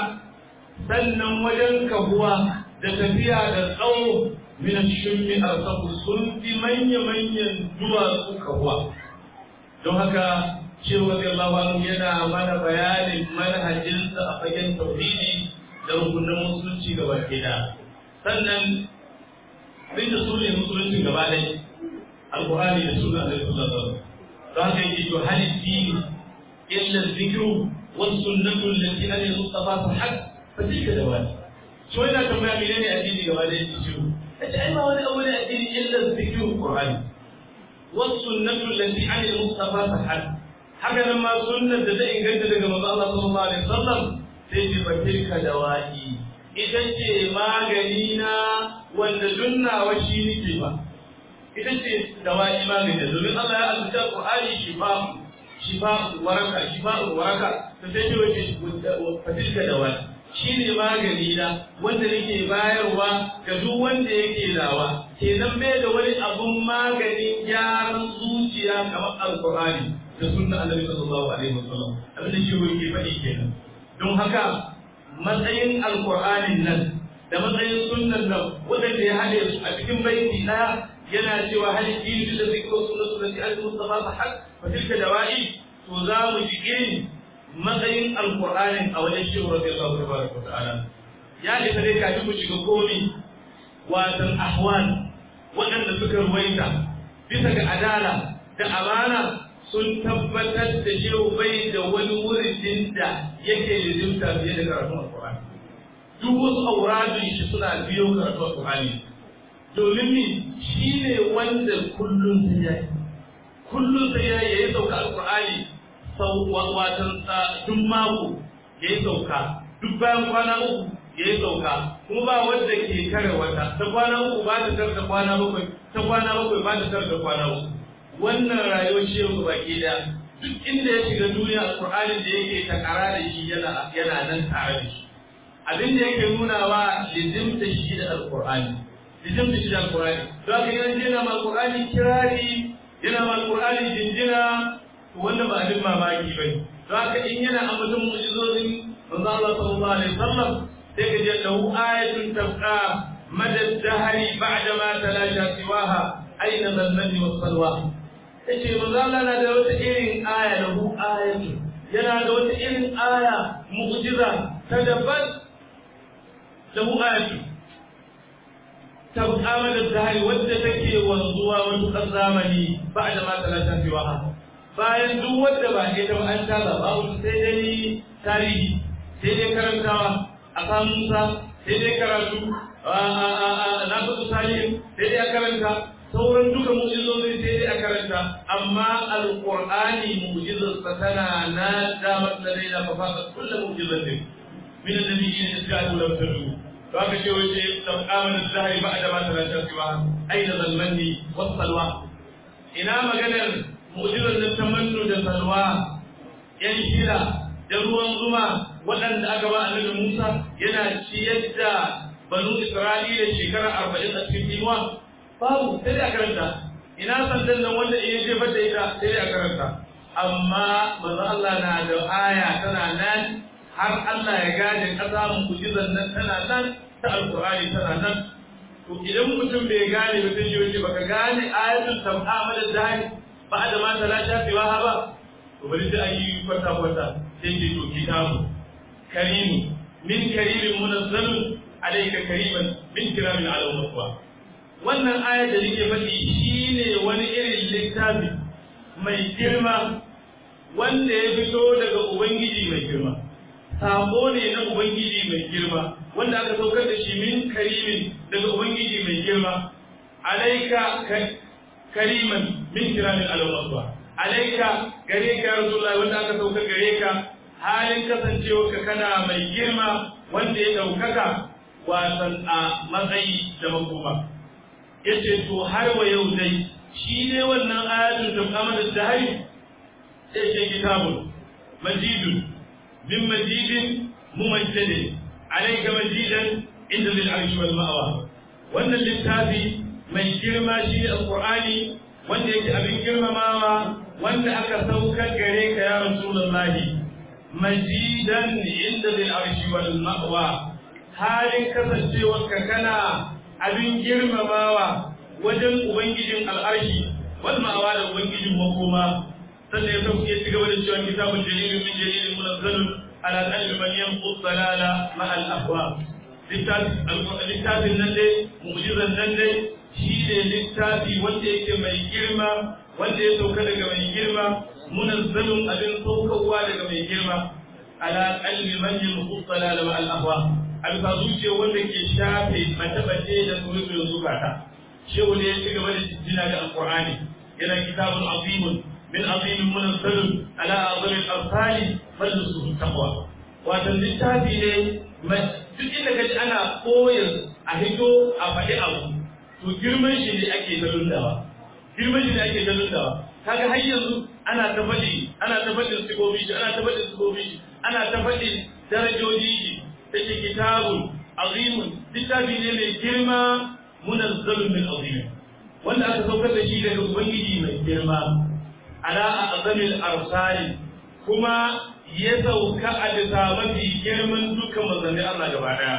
سنة وجن كهوا دتفيا دتقو من الشم أرسل سنف من يمن دوا كهوا don haka shehu radiyallahu anhu yana mana bayanin manhajinsa a fagen tauhidi da rukunin musulunci gaba ke da sannan duk da su ne musulunci gaba ɗaya alƙur'ani da suna da su zazzaru don haka yake to hali dini illa zikru wasu sunnatu lati an mustafa fa hak fa tilka da wani so yana tambaya menene addini gaba ɗaya yake shiru kace ai ba wani abu ne addini illa zikru qur'ani wasu sunnatu lati an mustafa fa hak haka nan ma sunnar da ta inganta daga manzo Allah sallallahu alaihi wasallam sai ce fa tilka da wani ita ce magani na wanda dunnawa shi nake ba ita ce dawa'i magani domin Allah ya alƙa Qur'ani shifa shifa waraka shifa waraka to sai ce wace fatilka dawa'i shine magani na wanda nake bayarwa ga duk wanda yake dawa kenan bai da wani abun maganin gyaran zuciya kamar alqur'ani da sunna annabi sallallahu alaihi wasallam abin da shi yake faɗi kenan don haka matsayin alkur'anin nan da matsayin sunnan nan wadanda ya haɗe su a cikin baiti ɗaya yana cewa hali dini da zikro sunna sunnati al-mustafa fa hak fa tilka dawa'i to za mu ji irin matsayin alkur'anin a wajen shehu radiyallahu tabaraka wa ta'ala ya isa dai kafin mu shiga komi watan ahwal waɗanda suka ruwaita bisa ga adala da amana sun tabbatar da shehu bai da wani wurin da yake lizimta fiye da karatun alkur'ani duk wasu auradun shi suna biyo karatun alkur'ani domin ni shi ne wanda kullum sai ya yi kullum sai ya yi sauka alkur'ani sau watan duk mako ya yi sauka duk bayan kwana uku ya yi sauka kuma ba wanda ke kare wata ta kwana uku ba ta tar da kwana bakwai ta kwana bakwai ba ta tar da kwana uku wannan rayuwar shi yau baki da duk inda ya shiga duniya alƙur'anin da yake takara da shi yana yana nan tare da shi abin da yake nuna wa lizimta shi da alƙur'ani lizimta shi da alƙur'ani don haka yana jina ma alƙur'ani kirari yana ma alƙur'ani jinjina to wannan ba abin mamaki ba don haka in yana ambaton mu'jizozin manzo Allah sallallahu alaihi wasallam sai ka je lahu ayatun tabqa madad dahri ba'da ma talasha siwaha aina zalmani was salwa yace manzo Allah na da wata irin aya da hu ayatu yana da wata irin aya mu'jiza ta daban da hu ayatu ta amana da hali wadda take wanzuwa wani zamani ba da ma talata fi waha bayan duk wadda ba ita ba an tala babu sai dai tarihi sai dai karantawa a samunsa sai dai karatu na fasu salihin sai dai karanta sauran duka mu'jizozi sai dai a karanta amma alqur'ani mu'jizarsa tana na damar da dai da fafa kullu mu'jizatin min annabiyyin iskatu lam tadu to aka ce wace tabqaman az-zahiri ba'da ma talata siwa aina zalmanni was salwa ina maganar mu'jizar da tamannu da salwa yan shira da ruwan zuma waɗanda aka ba annabi Musa yana ciyar da banu Isra'ila shekara arba'in a cikin inuwa babu sai dai a karanta ina sandan nan wanda iya jefar da ita sai dai a karanta amma manzo Allah na da aya tana nan har Allah ya gane kasa mu'jizan nan tana nan ta alqur'ani tana nan to idan mutum bai gane ba sai yace baka gane ayatul tamama da zahiri ba da ma talata fi wa ba to bari sai ayi kwata kwata sai ke to kitabu karimu min karimin munazzalun alayka kariman min kiramin ala maswa wannan ayar da nake faɗi shine wani irin littafi mai girma wanda ya fito daga ubangiji mai girma sako ne na ubangiji mai girma wanda aka saukar da shi min karimin daga ubangiji mai girma alaika kariman min kiramin alawaswa alaika gare ka rasulullahi wanda aka saukar gare ka halin kasancewa ka kana mai girma wanda ya ɗaukaka wasan a matsayi da makoma yace to har wa yau dai shi ne wannan ayatul tamamul dahari sai ce kitabun majidun min majidin mumajjadin alayka majidan inda lil arshi wal ma'wa wannan littafi mai girma shi ne alqur'ani wanda yake abin girmamawa wanda aka saukar gare ka ya rasulullahi majidan inda bil arshi wal ma'wa halin kasancewarka kana abin girmamawa wajen ubangijin al'arshi wal ma'wa da ubangijin makoma sannan ya sauke ya ci gaba da cewa kitabun jalilun min jalilin munazzalun ala qalbi man yanqud dalala ma al ahwa littafin nan dai mu'jizan nan dai shi ne littafi wanda yake mai girma wanda ya sauka daga mai girma munazzalun abin saukarwa daga mai girma ala qalbi man yanqud dalala ma al ahwa alfa zuciya wanda ke shafe mace-mace da tsoron zukata shehu ne ya ci gaba da jina da alqur'ani yana kitabun azimun من عظيم منزل على أعظم الأرسال مجلسه التقوى wato littafi ne duk inda kaji ana koyar a hito a faɗi abu to girman shi ne ake ta lundawa girman shi ne ake ta lundawa kaga har yanzu ana ta faɗi ana ta faɗin sigobi shi ana ta faɗin sigobi shi ana ta faɗin darajoji shi take kitabun azimun littafi ne mai girma munazzalun min azimin wanda aka saukar da shi daga ubangiji mai girma ala azamil arsali kuma ya sauka a bisa mafi girman dukkan manzanni Allah gaba daya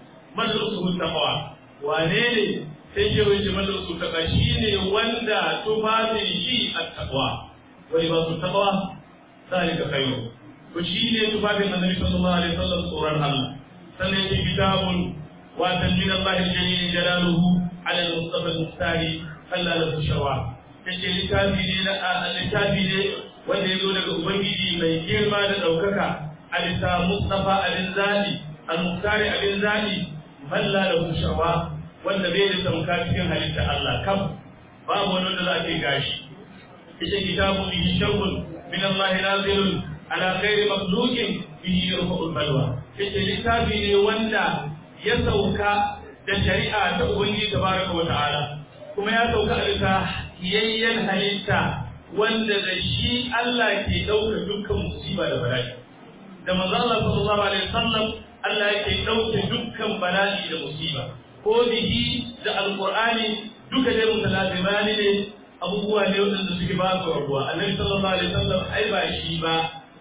madrasu taqwa wane ne sai ke wuce madrasu taqwa shine wanda tufafin shi at-taqwa wai ba su taqwa zalika khairu ko shine tufafin annabi sallallahu alaihi wasallam tsoron Allah sannan yake kitabun wa min Allah jalil jalaluhu ala al-mustafa al-muftari Allah lahu shawa yace littafi ne na littafi ne wanda ya zo daga ubangiji mai girma da ɗaukaka a bisa mustafa abin zaɓi al-muktari abin zaɓi malla da kushawa wanda bai da tamka cikin halitta Allah kam babu wani wanda za a ce gashi ita kitabu bihi sharrun min Allah nazilun ala ghairi makhluqin bihi yarfa'ul balwa ita littafi ne wanda ya sauka da shari'a ta ubangiji tabaraka wa ta'ala kuma ya sauka a bisa kiyayyen halitta wanda da shi Allah ke ɗauka dukkan musiba da bala'i da manzo Allah sallallahu alaihi wasallam Allah yake ɗauke dukkan bala'i da musiba ko bihi da alqur'ani duka dai mutalazimani ne abubuwa ne wanda suke ba su rabuwa annabi sallallahu alaihi wasallam ai ba shi ba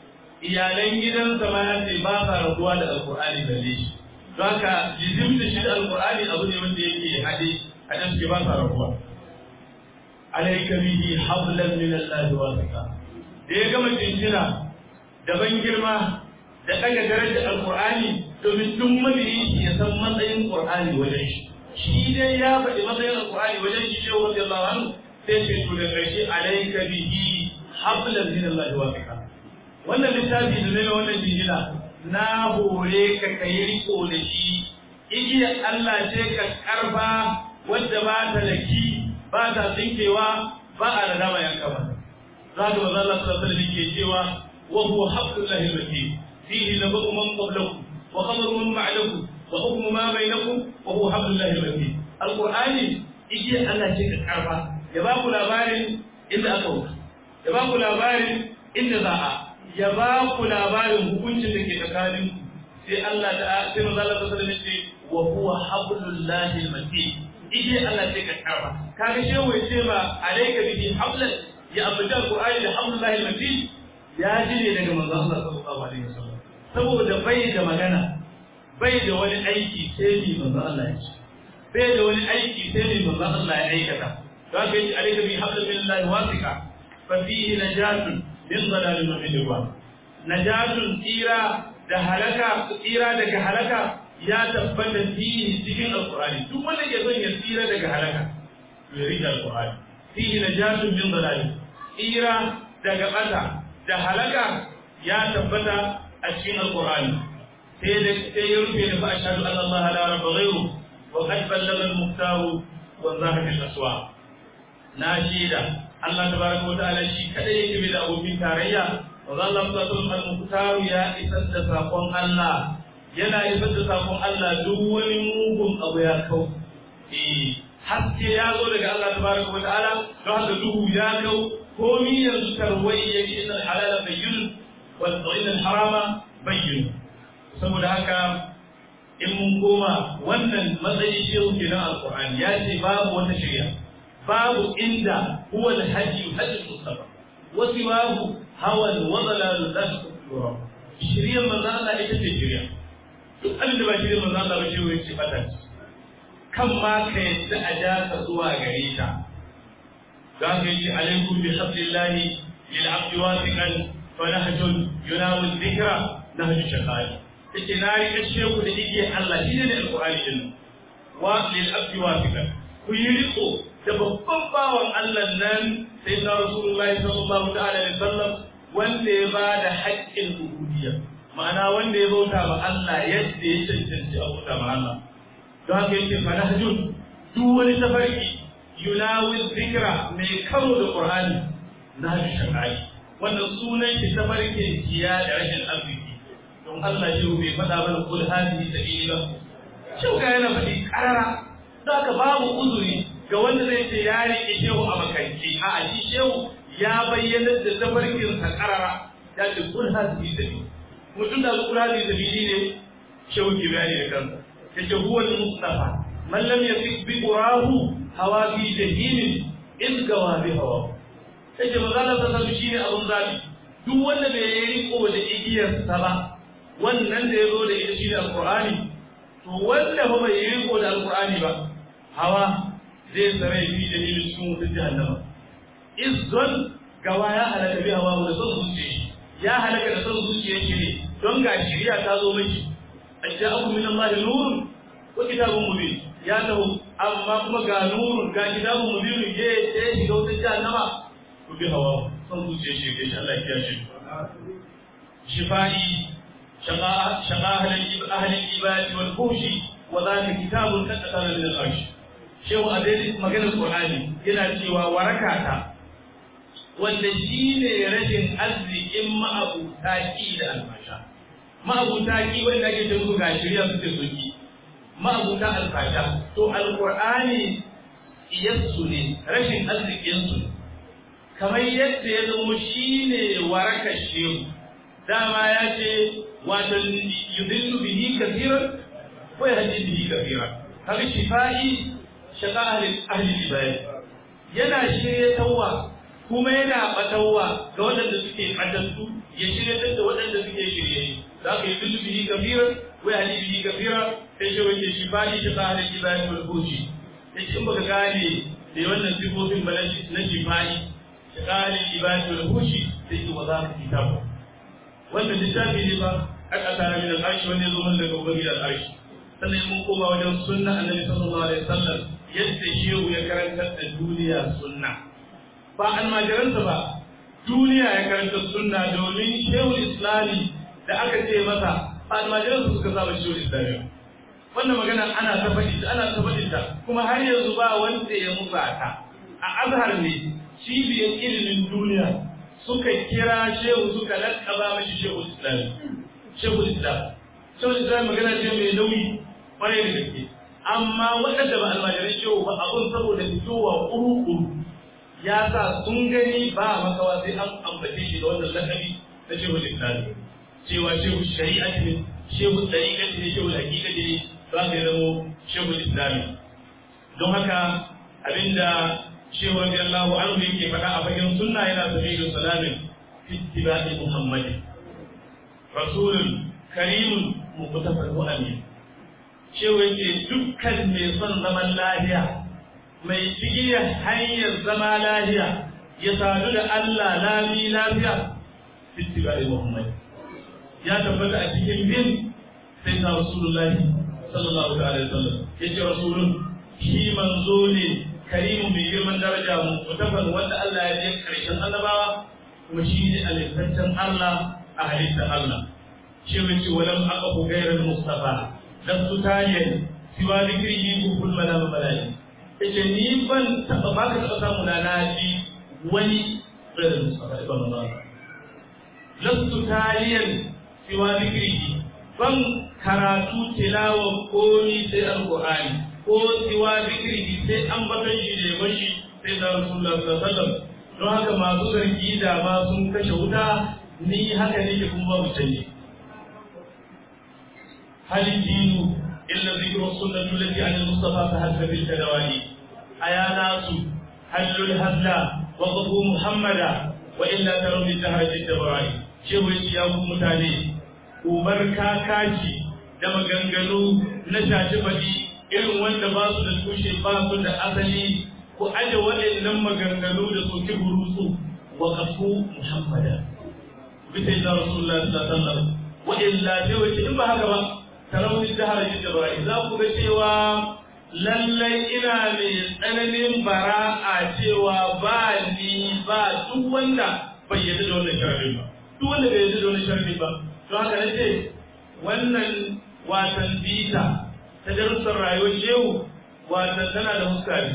iyalan gidansa ma ya ce ba sa rabuwa da alqur'ani balle shi don haka jizim da shi da alqur'ani abu ne wanda yake haɗe a can suke ba sa rabuwa alaika bihi hablan min Allah wasika da ya gama cincina da ban girma da daga darajar alqur'ani domin duk mabiyi ya san matsayin qur'ani wajen shi shi dai ya faɗi matsayin alqur'ani wajen shi shehu radiyallahu anhu sai ce to da ƙarshe alaika bihi hablan min Allah wasika wannan littafi da ne wannan jinjina na hore ka kai riko da shi igiyar Allah ce ka karfa wadda ba ta laki ba ta tsinkewa ba a da dama yanka ba za ka maza Allah sallallahu alaihi ke cewa wa huwa hablullahi al-matin fihi nabu man qablakum wa khabaru man ba'dakum wa hukmu ma bainakum wa huwa hablullahi al-matin alqur'ani igiya Allah ce ka karfa ya ba ku labarin inda aka wuce ya ba ku labarin inda za a ya ba ku labarin hukuncin da ke tsakanin sai Allah ta sai manzo Allah sallallahu alaihi ce wa huwa hablullahi al-matin ije Allah sai ka karba kaga shehu ya ce ba alayka bihi hablan ya abuda alqur'ani da hablullahi almatin ya ji ne daga manzo Allah sallallahu alaihi wasallam saboda bai da magana bai da wani aiki sai ni manzo Allah ya ce bai da wani aiki sai ni manzo Allah ya aikata to haka yace alayka bihi hablan min Allah wasika fa fihi najatun min dhalalin wa min najatun tsira da halaka tsira daga halaka ya tabbata fihi cikin alqur'ani duk wanda ke son ya tsira daga halaka ya rike alqur'ani fihi najatun min dalal tsira daga bata da halaka ya tabbata a cikin alqur'ani sai da sai ya rufe da fa ashhadu anna allaha la rabba ghayru wa qad ballagha al-muhtaru wa zahat al-aswa na shida Allah tabaraka wa ta'ala shi kadai yake da abokin tarayya wa Allah sallallahu al-muhtaru ya isar da sakon Allah yana isar da sakon Allah duk wani mugun abu ya kau eh haske ya zo daga Allah tabaraka wa ta'ala don haka duhu ya kau komi yanzu tarwai yake inna halala bayyin wa inna harama bayyin saboda haka in mun koma wannan matsayi shehu kenan alqur'ani ya ce babu wata shari'a babu inda huwa alhajji hajji mustafa wa siwahu hawa wa dalalu la tukura shari'ar manzo Allah ita ce shari'a duk abin da ba shari'ar manzo Allah ba shehu ya ce fata kan ma ka yadda a ja ka zuwa gare ta za ka yi alaikum bi hablillahi lil abdi wasiqan fa nahjun yunamu dhikra nahju shaqai yake na rika sheku da igiyar Allah shi ne alqur'ani din wa lil abdi wasiqan ku yi riko da babban bawan Allah nan sai na rasulullahi sallallahu ta'ala alaihi wasallam wanda ya ba da haƙƙin ubudiyya ma'ana wanda ya bauta ma Allah yadda ya cancanci a bauta ma Allah don haka yake fanahjun duk wani tafarki yunawi zikra mai karo da qur'ani na shakai wannan sunan shi tafarkin kiya da rashin arziki don Allah shi bai faɗa mana kul hadihi sabila shin ga yana faɗi karara don haka babu uzuri ga wanda zai ce ya riƙe shehu a makanci a shi shehu ya bayyana da tafarkin sa karara ya ce kul hadihi sabila mutum da kul hadihi sabili ne shehu ke bayani da kansa yace huwa al-mustafa man lam yasik bi qurahu hawa fi jahim in gawa bi hawa yace magana ta sabu shine abun zabi duk wanda bai yi riko da igiyar sa ba wannan da yazo da ita shine alqur'ani to wanda ba bai yi riko da alqur'ani ba hawa zai tsare fi jahim cikin wutar jahannama izzon gawa ya halaka bi hawa da son zuciya ya halaka da son zuciya shi ne don ga shiriya ta zo miki ajja'akum min Allah nurun wa kitabun mubin ya taho amma kuma ga nurun ga kitabun mubin je je shiga wata jahannama ku bi hawa son zuciya shi ke Allah ya shi shifai shaqa shaqa ahli ahli ibad wal fushi wa dhalika kitabun qad kana min al-arsh shehu adai maganar qur'ani yana cewa warakata wanda shine rashin arzikin ma'abuta ki da almasha ma'abuta ki wanda ake ce musu ga shirya suke soki ma'abuta alfasha to alqur'ani iyassu ne rashin arzikin su kamar yadda ya zama shine warakar shehu dama ya ce wato yudillu bihi kathiran ko yahdi bihi kathiran kaga shifai shaqa ahli ahli ibadi yana shirye tawwa kuma yana batawa ga waɗanda suke fadantu ya shirye da waɗanda suke shirye za ka yi dullu bihi kafiran wa yahdi bihi kafira sai shi wake shi fadi shi ka hada ibadi wal fushi yace in baka gane da wannan sifofin balaji na shi fadi shi ka hada ibadi wal fushi sai ki wa za ka kitabu wannan littafi ne ba aka tara min al-arshi wanda yazo mun daga ubangiji al-arshi sannan mun koma wajen sunna annabi sallallahu alaihi wasallam yadda shehu ya karantar da duniya sunna ba almajiransa ba duniya ya karanta sunna domin shehu islami da aka ce masa ba almajiransa suka saba shehu islami wannan magana ana ta faɗi ana ta faɗi ta kuma har yanzu ba wanda ya musa ta a azhar ne cibiyar ilimin duniya suka kira shehu suka lakaba mashi shehu islami shehu islam shehu islam magana ce mai nauyi kwarai da gaske amma waɗanda ba almajiran shehu ba abun saboda fitowa kuru-kuru ya sa sun gani ba makawa sai an ambace shi da wannan lakabi na shehu islami cewa shehu shari'a ne shehu tsarika ne shehu hakika ne za ka zamo shehu islami don haka abinda shehu radiyallahu anhu yake faɗa a fagen sunna yana sabilu salamin fi ittiba'i muhammadin rasulun karimun muqtafal amin shehu yake dukkan mai son zaman lafiya mai cigiyar hanyar zama lafiya ya sadu da Allah lami lafiya fitibari Muhammad ya tabbata a cikin bin sai ta Rasulullahi sallallahu alaihi wasallam yace rasulun shi manzo ne karimu mai girman daraja mu mutafan wanda Allah ya je karshen annabawa kuma shi ne alifantan Allah a halittar Allah shi wace walam aqafu ghayral mustafa lastu taliyan siwa dhikrihi kul malama malai yace ni ban taba ba ka taba samu na naji wani ghayral mustafa ibn Allah lastu taliyan siwa dhikrihi ban karatu tilawa komi sai alqur'ani ko siwa dhikrihi sai an bakan shi da bashi sai da rasulullah sallallahu alaihi wasallam don haka masu zargi da ma sun kashe wuta ni haka nake kuma babu canji hal dinu illa dhikru sunnatu allati an al-mustafa fa hadda bil tadawali aya nasu hallul hadla wa qafu muhammada wa illa taru bi tahrati tabarai shehu ya ku mutane ubar kakaci da maganganu na shashi faɗi irin wanda ba su da tushe ba su da asali ku aje waɗannan maganganu da soki burutsu wa kafu muhammada bisa da rasulullah sallallahu alaihi wasallam wa illa sai wace in ba haka ba tarawih da harajin da bai za ku ga cewa lallai ina mai tsananin bara'a cewa ba ni ba duk wanda bai yarda da wannan sharri ba duk wanda bai yarda da wannan sharri ba to haka nace wannan watan bita ta darussan rayuwar shehu watan tana da huska biyu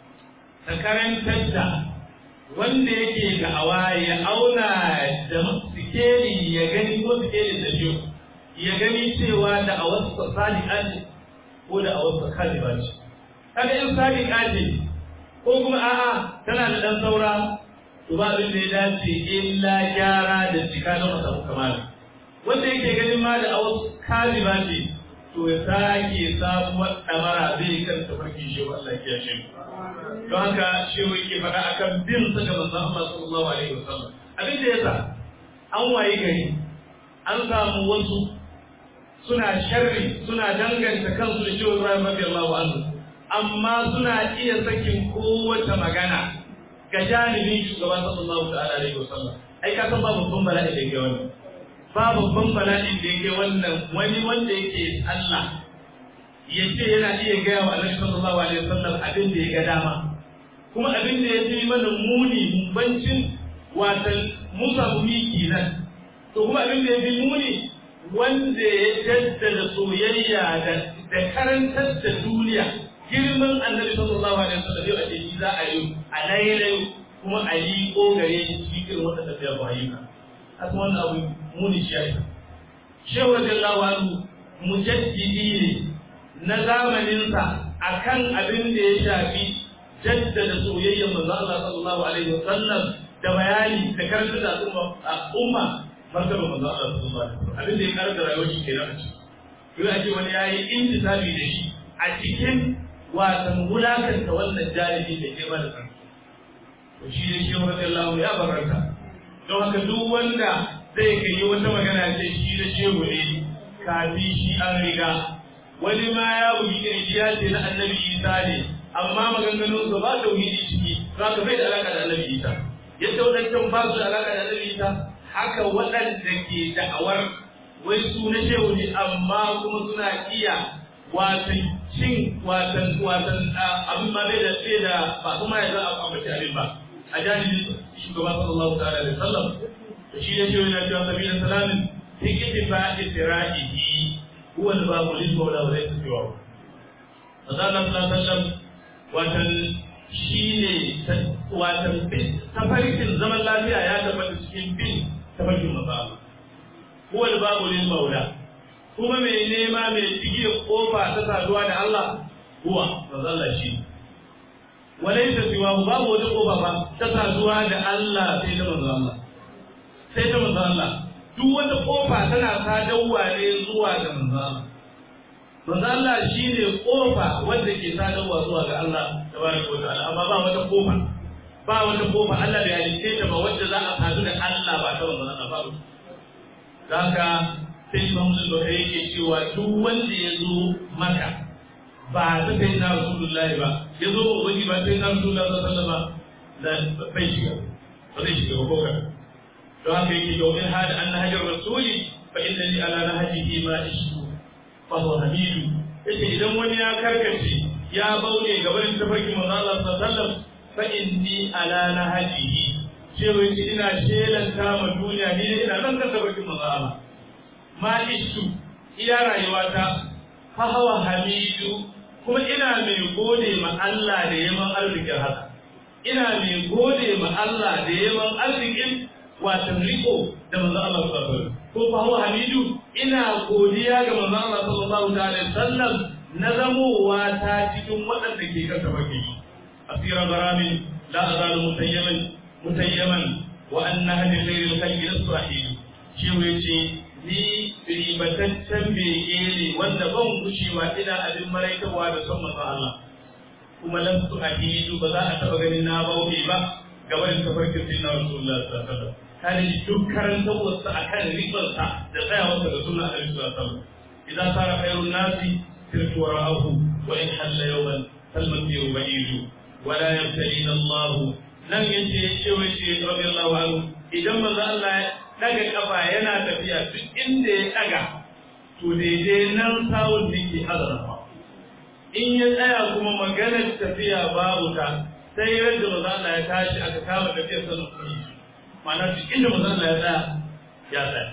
ta karantar da wanda yake ga awa ya auna da sikeli ya gani ko sikelin da shehu ya gani cewa da a wasu sadiqa ce ko da a wasu kaliba ce kaga in sadiqa ce ko kuma a'a tana da dan saura to ba abin da ya dace illa gyara da cika don a samu kamala wanda yake ganin ma da a wasu kaliba ce to ya sake sabuwar ɗamara zai kan tafarki shi wa Allah ya shi don haka shi yake faɗa akan bin sa ga manzon Allah sallallahu alaihi wasallam abin da yasa an waye gari an samu wasu suna sharri suna danganta kansu da shi Ibrahim radiyallahu anhu amma suna iya sakin kowace magana ga janibin shugaban sallallahu ta'ala alaihi wasallam ai ka san babu babban bala'i da yake wannan ba babban bala'in da yake wannan wani wanda yake Allah ya ce yana iya gaya wa Annabi sallallahu alaihi wasallam abin da ya ga dama kuma abin da ya fi mana muni mumbancin watan mun samu miki nan to kuma abin da ya fi muni wanda ya jaddada soyayya da da karantar da duniya girman Annabi sallallahu alaihi wasallam yau a ce za a yi a lailai kuma a yi kogare shi cikin wata tafiya ba ayyuka akan wannan abu muni shi yayi shehu radiyallahu anhu mujaddidi ne na zamaninsa akan abin da ya shafi jaddada soyayyar manzo Allah sallallahu alaihi wasallam da bayani da karanta da umma martaba manzo Allah sallallahu alaihi wasallam abin da ya karanta rayuwar shi kenan a ciki yau ake wani yayi intisabi da shi a cikin wasan wulakanta wannan jalibi da ke mana sarki to shi ne shehu radiyallahu ya baraka don haka duk wanda zai kai wata magana ce shi da shehu ne kafi shi an riga wani ma ya bugi kirji ya ce na annabi isa ne amma maganganun ba tauhidi ciki za ka bai da alaka da annabi isa yadda wadancan ba su da alaka da annabi isa haka waɗanda ke da'awar wai su na shehu ne amma kuma suna iya watan cin watan watan abin ma bai da bai da ba kuma ya za a ambaci abin ba a jahilin shugaba sallallahu ta'ala alaihi wasallam to shi ne cewa yana cewa sabila salamin fi ittifa isra'ihi huwa al-babu lil mawla wa laysa siwa Manzo Allah sallallahu alaihi wasallam watan shine watan tafarkin zaman lafiya ya tabbata cikin bin tafarkin manzo Allah huwa al-babu lil mawla kuma mai nema mai tige kofa ta saduwa da Allah huwa manzo Allah shi walaysa siwa babu wata kofa ba ta saduwa da Allah sai da manzo Allah sai ta manzo Allah duk wata kofa tana sadarwa ne zuwa ga manzo Allah manzo Allah shine kofa wanda ke sadarwa zuwa ga Allah tabaraka wa ta'ala amma ba wata kofa ba wata kofa Allah bai halice ta ba wanda za a sadu da Allah ba ta manzo Allah ba haka sai Imam Bukhari yake cewa duk wanda ya zo maka ba ta kai na Rasulullahi ba ya zo ba wani ba sai na Rasulullahi sallallahu alaihi wasallam da bai shiga ba zai shiga ba ko don haka yake domin hada an nahajar rasuli fa inna li ala nahajihi ma ishu fa huwa hamidu yace idan wani ya karkace ya baune gaban tafarki manzo Allah sallallahu alaihi wasallam fa inni ala nahajihi cewa yace ina shelanta ma duniya ni ne ina nan kan tafarki manzo Allah ma ishu ila rayuwata fa huwa hamidu kuma ina mai gode ma Allah da yaman arzikin haka ina mai gode ma Allah da yaman arzikin watan riko da manzo Allah sallallahu alaihi wasallam ko fa huwa hamidu ina godiya ga manzo Allah sallallahu alaihi wasallam na zamowa ta cikin waɗanda ke kan tabaki asira barami la azalu mutayyaman mutayyaman wa anna hadi khairil khalqi nasrahili shi yace ni ribataccen bege ne wanda ban gushewa ina abin maraikawa da son manzon Allah kuma lan su ahidu ba za a taba ganin na bauɗe ba gaba da tafarkin sayyidina Rasulullah sallallahu alaihi wasallam kada duk karantawarsa akan ribarsa da tsayawarsa da sunna Annabi sallallahu alaihi wasallam idan sara khairun nasi sirtu wara'ahu wa in halla yawman falmasiru ba'idu wa la yabtalina Allah nan yace cewa shi radiyallahu anhu idan manzo Allah ya daga kafa yana tafiya duk inda ya daga to daidai nan sawun da ke hazara in ya tsaya kuma maganar tafiya babu ta sai yadda manzo Allah ya tashi aka kama tafiyar sanin kuma ma'ana duk inda manzo Allah ya tsaya ya tsaya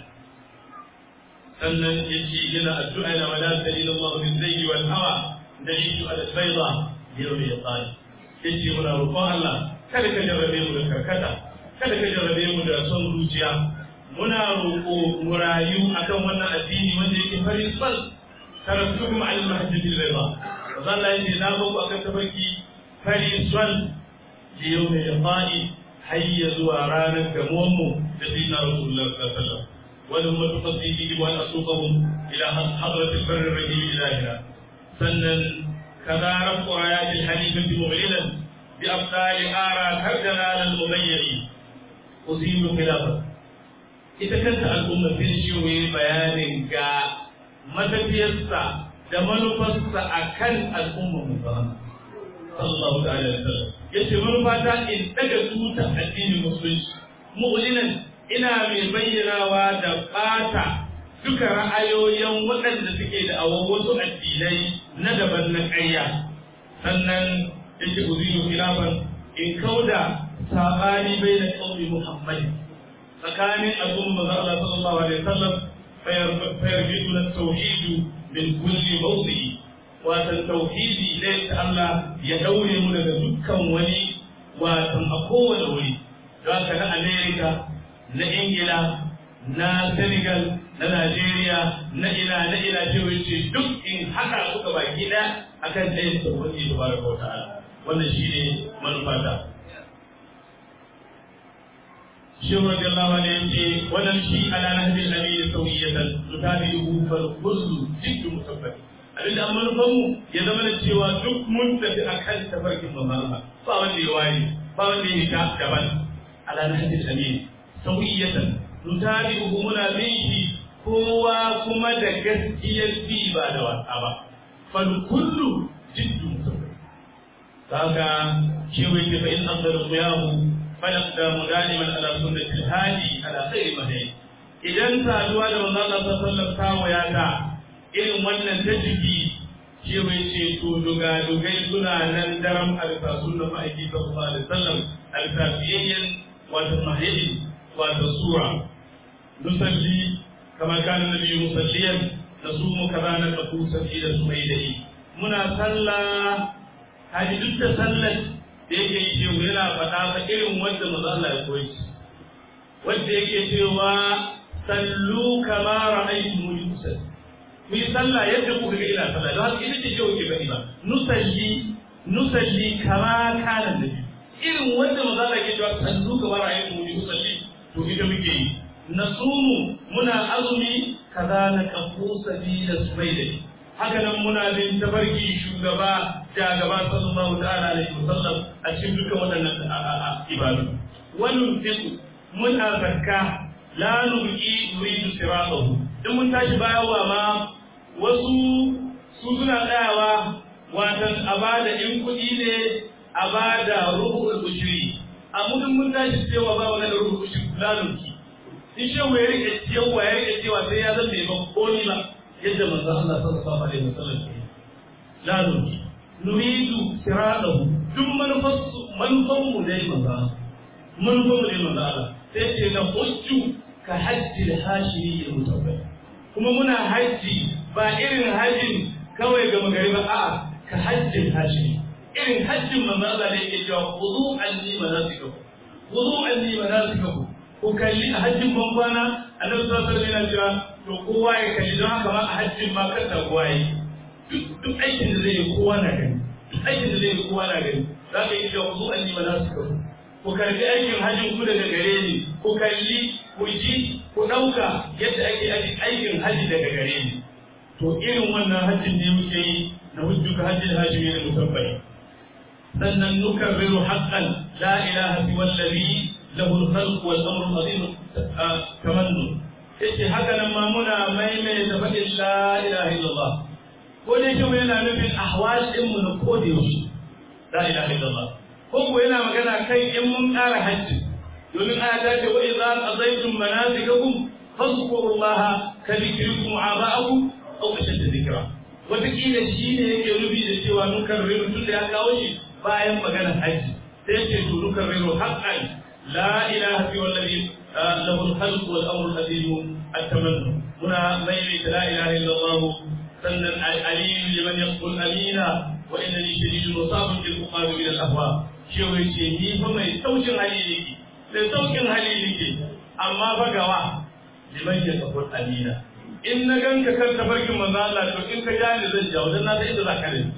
sannan yace yana addu'a ila wala dalil Allah bin zayyi wal hawa dalilu ala bayda yawmi yaqal yace muna roƙon Allah kada ka jarrabe mu da karkata kada ka jarrabe mu da son zuciya muna roƙo mu rayu akan wannan addini wanda yake farin sal karatukum al mahdi bil bayda Allah yace na ba ku akan tabarki farin sal yawmi yaqali hayya zuwa ranar gamonmu da dina Rasulullah sallallahu alaihi wasallam ولهم تقصيه وأن أسوقهم إلى حضرة البر الرحيم إلهنا سنا كذا رفع آيات الحنيفة مغللا بأبطال آرى كالجلال المضيع أصيب خلافة ita kanta al'umma sun shi bayanin ga matafiyarsa da manufarsa a kan al'ummar musamman sallallahu ta'ala alaihi wasallam yace manufa ta in daga tuta addinin musulunci mu'linan ina mai bayyanawa da ɓata duka ra'ayoyin waɗanda suke da awon wasu addinai na daban na ƙarya sannan yake uziyu khilafan in kauda sabani bai da qaumi muhammad tsakanin al'umma manzo Allah sallallahu alaihi wasallam fayarjidu na tauhidu min kulli mawdi'i watan tauhidi ne ta Allah ya daure mu daga dukkan wani watan a kowane wuri don haka na America na ingila na senegal na najeriya na ina na ina cewa ce duk in haka suka baki da akan ɗayan sauƙi da baraka wa ta'ala wannan shi ne manufata shehu radiyallahu anhu yace wannan shi ala nahbil amin sawiyatan tutabihu fal kullu jiddu musabbat abinda an manufan mu ya zama da cewa duk mun tafi akan tafarkin mamama ba wanda ya waye ba wanda ya ta daban ala nahbil amin sauƙiyatan nutabi'uhu muna bin shi kowa kuma da gaskiyar bi ba da wasa ba fal kullu jiddu musawwi kaga shi wai ke fa in afdal qiyamu falaqda mudaliman ala sunnati hadi ala khairi mahdi idan saduwa da manzo Allah sallallahu alaihi wasallam ta irin wannan ta jiki shi wai ce to duga dugai suna nan daram alfa sunna ma'aiki sallallahu alaihi wasallam alfa biyayyan wato mahdi والصورة نصلي كما كان النبي مصليا نصوم كذا نقول سبيل سميده منا صلى هذه duk sallar da yake yi shehu yana faɗa ta irin wanda maza Allah ya koyi wanda yake cewa sallu kama ra'aytu muni usalli ku yi sallah yadda kuka ga ina sallah don haka ita ce shehu ke faɗi ba nusalli nusalli kama kana nabi irin wanda maza Allah ke cewa sallu kama ra'aytu muni usalli to ita muke yi nasumu muna azumi kaza na kafu sabila subaida haka nan muna bin tabarki shugaba da gaba sallallahu ta'ala alaihi wasallam a cikin dukkan waɗannan ibadu wannan fiqh muna zakka la nuqi nuridu siratahu in mun tashi bayarwa ma wasu su suna tsayawa watan a bada in kuɗi ne a bada rubu'ul ushri a mudin mun tashi cewa ba wani rubu'ul ushri lalunki in shi ya rike cewa ya rike cewa sai ya zama ba komi ba yadda manzo Allah sallallahu alaihi wasallam ya yi lalunki nuridu siratahu duk manufarsu manufan mu dai manzo manufan mu dai manzo Allah sai ce na hujju ka hajji hashimi ya mutawai kuma muna hajji ba irin hajjin kawai ga magari ba a'a ka hajjin hashimi irin hajjin manzo Allah da yake cewa khudu anni manasikakum khudu anni manasikakum ku kalli a hajjin ban kwana annabi sallallahu alaihi wasallam yana cewa to kowa ya kalli don haka ma a hajjin ma kada kowa yi duk aikin da zai yi kowa na gani duk aikin da zai yi kowa na gani za ka yi cewa khudu anni manasikakum ku karbi aikin hajjin ku daga gare ni ku kalli ku ji ku ɗauka yadda ake aikin hajji daga gare ni to irin wannan hajjin ne muke yi na hujjuka hajjin hajji ne musabbai sannan nukarriru haqqan la ilaha illa allazi lahu al-khalq wal amru azim tamannu yace haka nan ma muna maimaita faɗin la ilaha illallah ko da yake yana nufin ahwal din mu na ko da yaushe la ilaha illallah ko ko yana magana kai in mun ƙara hajji domin aya ta ce wa idza qadaytum manasikakum fadhkurullaha ka dhikrikum aba'akum aw ashadda dhikra wataƙila shi ne yake rubi da cewa nukan riru tun da ya kawo shi bayan maganar hajji sai yake to nukan riru haqqan la ilaha illa allazi له الخلق والامر القديم التمنى هنا ميت لا اله الا الله سنا العليم لمن يقول امينا وانني شديد مصاب بالمقام من الاهواء شو يجي ni fa mai saukin hali nake mai saukin hali nake amma fa gawa liman ya kafur amina in na ganka kan tafarkin manzo Allah to in ka jani zan jawo dan na san inda zaka ne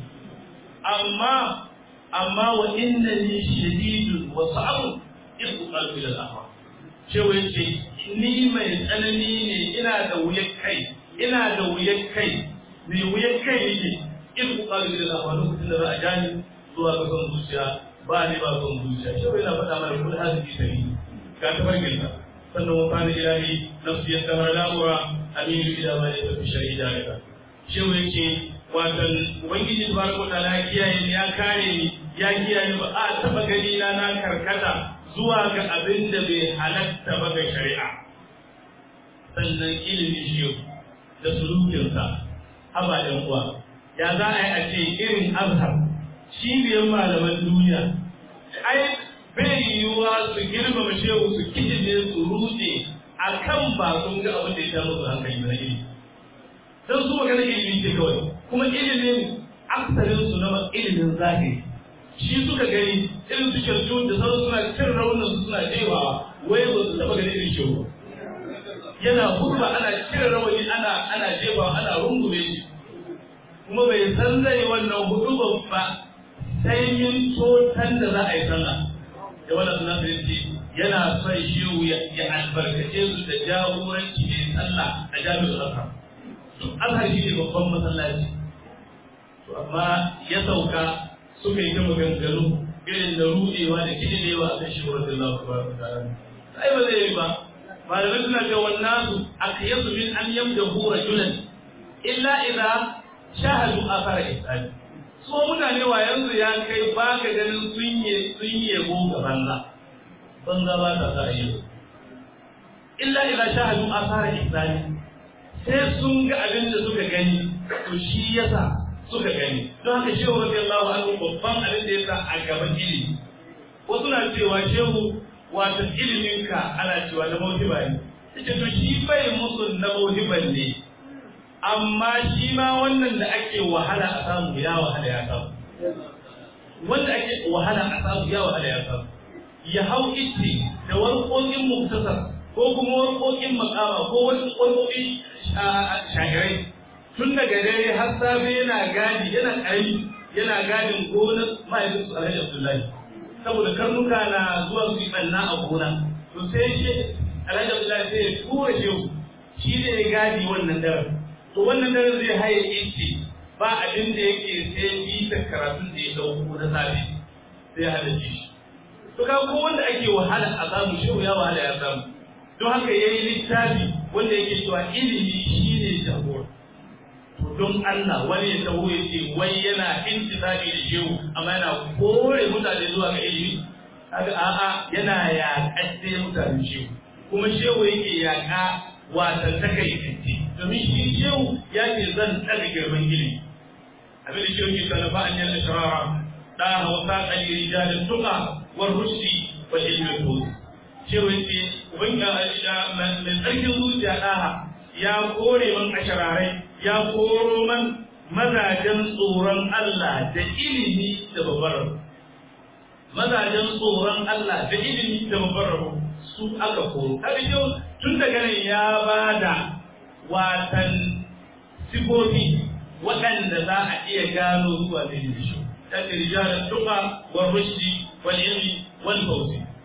amma amma wa innani shadidun wa sa'ab ibu qalbi al ahwa cewa yace ni mai tsanani ne ina da wuyar kai ina da wuyar kai mai wuyar kai nake in ku kalu da Allah lokacin da za a jani zuwa ga son zuciya ba ne ba son zuciya cewa yana faɗa mana kul hadisi tari ga tabarkin sa sannan wa kana ilahi nafsi yadda la'ura aminu ila ma ya tafi shari'a da cewa yake watan ubangiji tabaraka ta'ala ya kiyaye ni ya kare ni ya kiyaye ba a taba gani na na karkata zuwa ga abin da bai halatta ba ga shari'a sannan ilimin shi da sulukinsa haba ɗan uwa ya za a yi a ce irin azhar cibiyar malaman duniya ai bai yiwuwa su girmama shehu su kijine su rute a kan ba sun ga abin da ya sha musu hankali na ilimi don su magana ilimi ce kawai kuma ilimin aksarinsu na ilimin zahiri shi suka gani irin su kyautu da sauran suna cin raunin su suna jewawa wai ba su taba ganin irin shehu yana hurba ana cire rawani ana ana jefawa ana rungume shi kuma bai san zai wannan hudu ba sai yin totan da za a yi sallah da wannan suna su yace yana son shehu ya albarkace su da jagoranci ne sallah a jami'ar azhar duk azhar shi ne babban masallaci to amma ya sauka suka yi ta maganganu irin da rudewa da kidilewa a kan shi wa Allah subhanahu wa ta'ala sai ba zai yi ba malamai suna ce wannan su aqyasu min an yamdahu rajulan illa idza shahadu athara ihsani so mutane wa yanzu ya kai ba ka ganin sun yi sun yabo ga banza banza ba ta sa yi illa idza shahadu athara ihsani sai sun ga abin da suka gani to shi yasa suka gani don haka shehu radiyallahu anhu babban abin da yasa a gaban ilimi wasu na cewa shehu wato iliminka ana cewa na mawhiba ne yace to shi bai musu na mawhiban ne amma shi ma wannan da ake wahala a samu ya wahala ya samu wanda ake wahala a samu ya wahala ya samu ya hau itti da warƙoƙin muktasar ko kuma warƙoƙin makama ko wasu warƙoƙin shahirai tun daga dare har safe yana gadi yana ƙarami yana gadin gonar mahaifinsu alhaji abdullahi saboda karnuka na zuwa su yi ɓanna a gona to sai shi alhaji abdullahi sai ya tura shehu shi ne ya gadi wannan daren to wannan daren zai haye ice ba abin da yake sai bisa karatun da ya dauko na safe sai halarci shi to ka ko wanda ake wahala a samu shehu ya wahala ya samu don haka yayi littafi wanda yake cewa ilimi shine jagora don Allah wani ya taho ya ce wai yana intisabi da shehu amma yana kore mutane zuwa ga ilimi kaga a'a yana yaƙa mutane shehu kuma shehu yake yaƙa watan takaitanci domin shi shehu ya ce zan ɗaga girman ilimi abin da shehu ke talafa an yi ashirara da hausa ƙali rijalin tuka war rushdi wa ilmin tozi shehu ya ce ubangiji mai tsarkin zuciya ɗaha ya kore man ashirarai ya koro man mazajen tsoron Allah da ilimi da babbar mazajen tsoron Allah da ilimi da babbar su aka koro kaga yau tun daga nan ya bada watan sifofi waɗanda za a iya gano zuwa da ilimi shi ta rijalan tuqa wa rushdi wal ilmi wal fawzi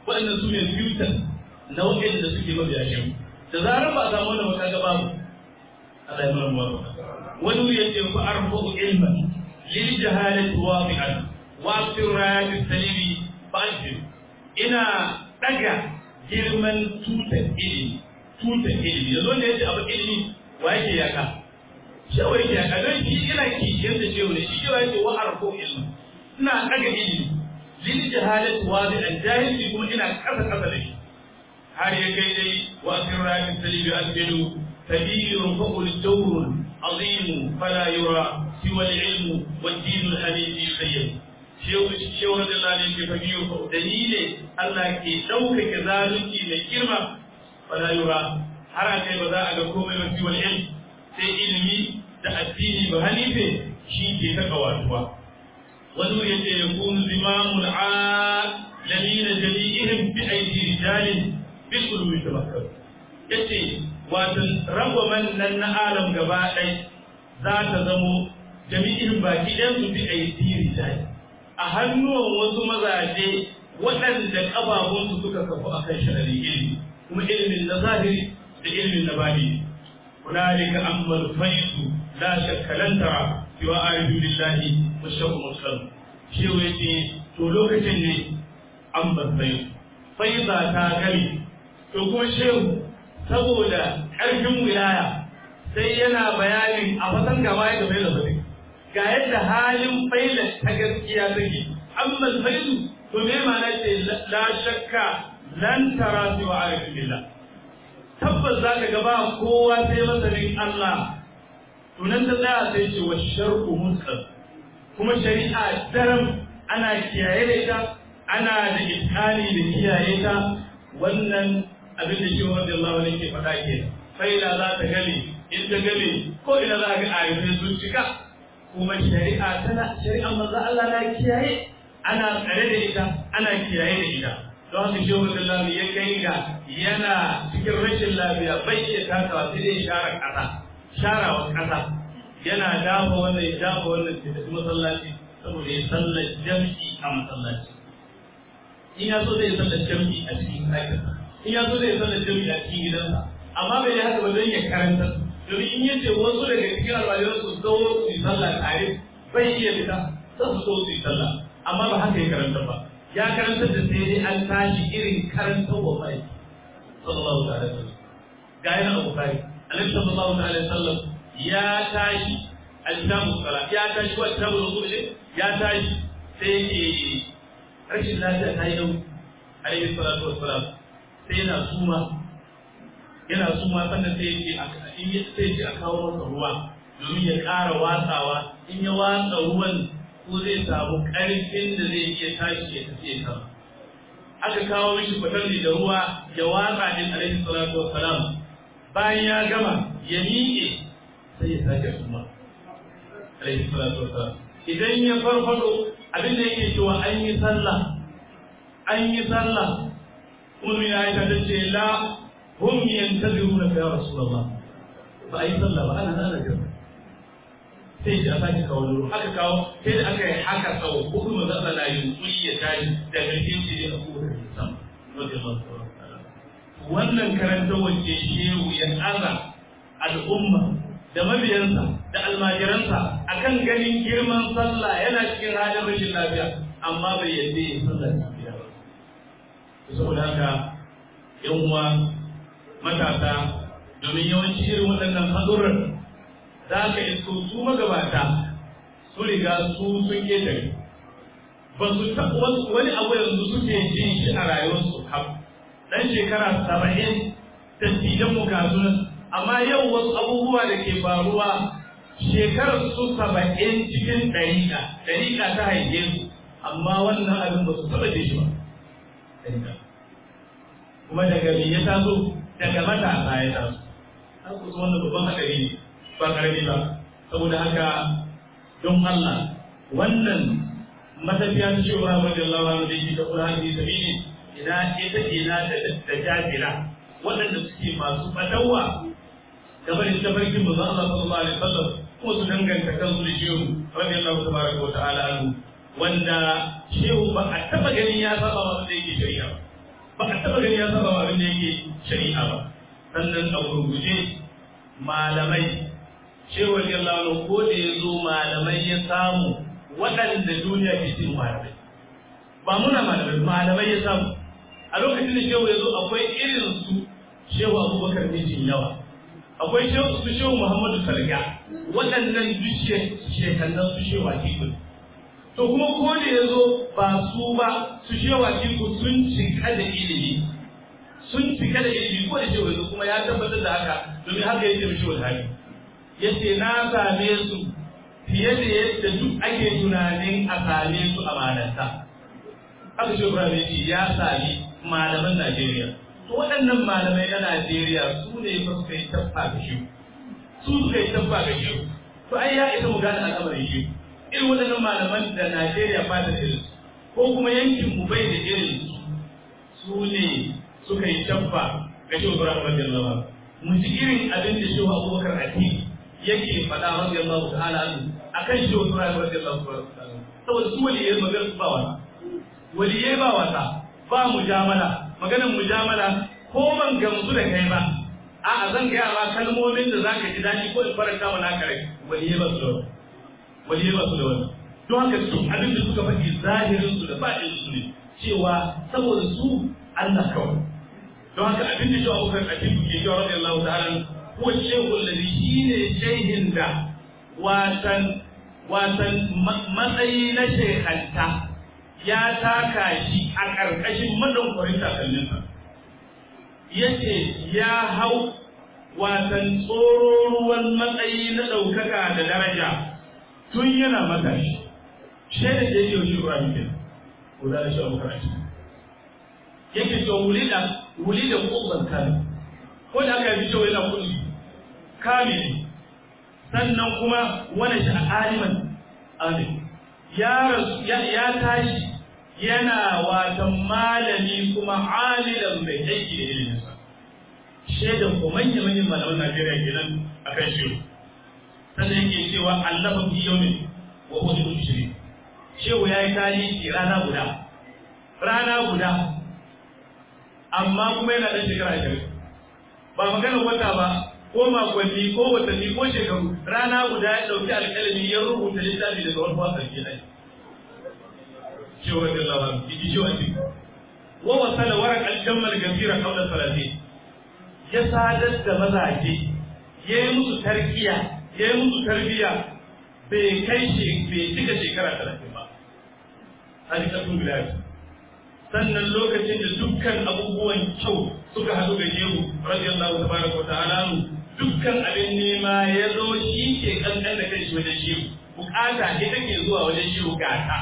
waɗannan su ne filter na waɗanda suke mabiya shehu da zarar ba a samu wannan ba kaga babu Allah ya nuna mu wani wuri yace fa arfa'u ilman lil jahalati wadi'an wa sirrat salimi fa'al ina daga girman tutar ilimi tutar ilimi yanzu ne yace abu ilimi wa yake yaka shehu yake yaka don shi ina kishiyar da shehu ne shi shehu yake wa arfa'u ilman ina daga ilimi lil jahalati wadi'an jahili kuma ina kasa kasa da shi har ya kai dai wa sirrat salimi asbilu كبير فقل الدور عظيم فلا يرى سوى العلم والدين الحنيف يخيم shehu radiyallahu anhu ke fagiyo ko dalile Allah ke ɗaukaka zalunci mai girma wala yura har akai ba za a ga komai ba wal ilm sai ilimi da addini ba hanife shi ke ta kawatuwa wani yace yakunu zimamul alamina jami'ihim bi aidi rijalin bil qulubi tabakkar yace watan rangwamen nan na alam gaba ɗai za ta zamo jami'in baki ɗan su bi a yi tiri a hannuwan wasu mazaje waɗanda ƙafafunsu suka kafu a kan sha'ari ilimi kuma ilimin na zahiri da ilimin na bani hunalika ammal faisu la shakkalan tara siwa arifu billahi wa shakku muslim shehu yace to lokacin ne ammal faisu faiza ta gami to kuma shehu saboda ƙarfin wilaya sai yana bayanin a fatan gama ya game da fadi ga yadda halin faila ta gaskiya take amma failu to me ma'ana ce la shakka lan tara fi wa arifin billah tabbas za ka gaba kowa sai masanin Allah to nan ta tsaya sai ce wa shar'u mutsal kuma shari'a daram ana kiyaye da ita ana da iskani da kiyaye ta wannan abin da shehu radiyallahu anhu ke faɗa ke faila za ta gane in ta gane ko ina za ga ayyukan sun cika kuma shari'a tana shari'a manzo Allah na kiyaye ana tsare da ita ana kiyaye da ita don haka shehu radiyallahu ya kai ga yana cikin rashin lafiya bai iya takawa sai dai share ƙasa sharawa ƙasa yana dafa wannan ya dafa wannan ya tafi masallaci saboda ya sallar jam'i a masallaci in ya so zai sallar jam'i a cikin ɗakinsa in ya so zai sallar jami'a a cikin gidansa amma bai yi haka ba don ya karanta domin in yace wasu daga cikin almajiran su zo su yi sallah tare bai iya fita za su so su yi sallah amma ba haka ya karanta ba ya karanta da sai dai an tashi irin karanta wa mai sallallahu alaihi wasallam ga yana abu kai annabi sallallahu alaihi wasallam ya tashi al-kitabu salat ya tashi wa kitabu rasul ya tashi sai yake rashin lafiya ta yi nauyi alaihi salatu wassalam sai yana suma yana suma sannan sai yake in ya sai ce a kawo masa ruwa domin ya ƙara watsawa in ya watsa ruwan ko zai samu ƙarfin da zai iya tashi ya tafi ya sama aka kawo mishi fatarli da ruwa ya watsa din alaihi salatu wassalam bayan ya gama ya miƙe sai ya sake suma alaihi salatu wassalam idan ya farfado abin da yake cewa an yi sallah an yi sallah ummi aisha ta ce la hum yantaziruna ya rasulullah ba ai sallah ba ana ana jira sai shi a sake kawo luru aka kawo sai da aka yi haka sau hudu manzo Allah na yunkuri ya tashi da gaske ce ne a kowace sam wannan karanta wacce shehu ya aza al'umma da mabiyansa da almajiransa akan ganin girman sallah yana cikin halin rashin lafiya amma bai yadda ya sallah lafiya ba saboda haka yan uwa matasa domin yawanci irin waɗannan haɗurran za ka isko su magabata su riga su sun ƙetare ba su taɓa wani abu yanzu suke jin shi a rayuwarsu kam ɗan shekara saba'in dattijan mu kasunan amma yau wasu abubuwa da ke faruwa shekarar su saba'in cikin ɗariƙa ɗariƙa ta haife su amma wannan abin ba su taɓa shi ba kuma daga me ya taso daga matasa ya taso har ku wannan babban haɗari ne ba ƙarami ba saboda haka don Allah wannan matafiya ta cewa radiyallahu anhu da yake da Qur'ani da sabili ina ita ina da jajira waɗanda suke masu fadawa game da tafarkin manzo Allah sallallahu alaihi wasallam kuma su danganta kansu da shehu radiyallahu tabaraka wa ta'ala anhu wanda shehu ba a taba ganin ya saba wa da yake shari'a ba ba a taɓa gani ya saba abin da yake shari'a ba sannan a gurguje malamai cewa yallahu ko da ya zo malamai ya samu waɗanda duniya ke cin malamai ba muna malamai malamai ya samu a lokacin da shehu ya zo akwai irin su shehu abubakar mijin yawa akwai shehu su shehu muhammadu salga waɗannan duk shekannan su shehu atiku to kuma ko da ya zo ba su ba su shehu atiku sun cika da ilimi sun cika da ilimi ko da shehu ya zo kuma ya tabbatar da haka domin haka yake mishi wani hali yace na same su fiye da yadda duk ake tunanin a same su a malanta haka shi Ibrahim ce ya sami malaman Najeriya to waɗannan malamai na Najeriya su ne fa suka yi tabba ga shi su suka yi tabba ga shi to ai ya isa mu gane al'amarin shi irin waɗannan malaman da Najeriya ba da irin ko kuma yankin mu bai da irin su ne suka yi tabba ga shi Ibrahim radiyallahu anhu mu ji irin abin da shi Abubakar Atiq yake faɗa radiyallahu ta'ala anhu akan shi Ibrahim radiyallahu anhu saboda su waliyai magana su ba wasa waliyai ba wasa ba mujamala maganar mujamala ko ban gamsu da kai ba a zan gaya ma kalmomin da zaka ji daɗi ko in faranta mana kare waliyai ba su da wani waliyai ba su da wani don haka su abin da suka faɗi zahirin su da baɗin su ne cewa saboda su Allah kawai don haka abin da shi abokan abin ke cewa radiyallahu ta'ala huwa shaykhul ladhi shine shayhin da watan watan matsayi na shekhanta ya taka shi a ƙarƙashin madankwarin takalminsa yace ya hau watan tsororuwan matsayi na ɗaukaka da daraja tun yana matashi shaida da yake shi Ibrahim ke ko da shi Abu Karati yake to wulida wulida kubban kan ko da aka yi cewa yana kulli kamili sannan kuma wani shi aliman amin ya ya tashi yana watan malami kuma alilan mai aiki da iliminsa shaidan ko manya manyan malaman Najeriya kenan akan shi sannan yake cewa allafa fi yawmin wa huwa yushri shehu yayi tarihi rana guda rana guda amma kuma yana da shekara 20 ba magana wata ba ko makonni ko watanni ko shekaru rana guda ya dauki alƙalami ya rubuta littafi daga wani wasan kenan cewa da lawan yake cewa ce wa wasala warak al-jammal gafira qabla salati ya sadar da mazaje yayi musu tarkiya yayi musu tarbiya bai kai shi bai cika shekara 30 ba hadikatun bilal sannan lokacin da dukkan abubuwan kyau suka haɗu ga shehu radiyallahu tabaraka wa ta'ala dukkan abin nema ya zo shi ke kankan da kai shi wajen shehu bukata ita ke zuwa wajen shehu gata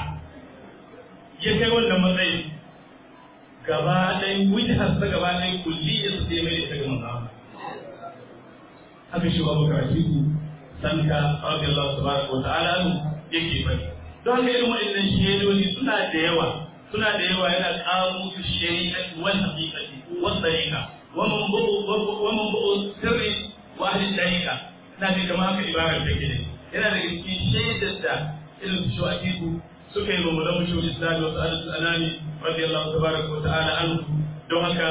ya kai wannan matsayi gaba ɗaya wujhar sa gaba ɗaya kulli ya su sai mai da ta gama zama haka shi babu karatu sanka radiyallahu tabaraka wa ta'ala yake bari don haka irin waɗannan shaidodi suna da yawa suna da yawa yana ƙaro musu shari'ati wal haqiqati wal tariqa wa man bu'u wa man bu'u sirri wa ahli tariqa na ga kamar haka ibarar take ne yana da cikin shaidar da irin su shu'aqiqu suka yi mamu lamu shi islam wa sa'adatu anani radiyallahu tabaraka wa ta'ala anhu don haka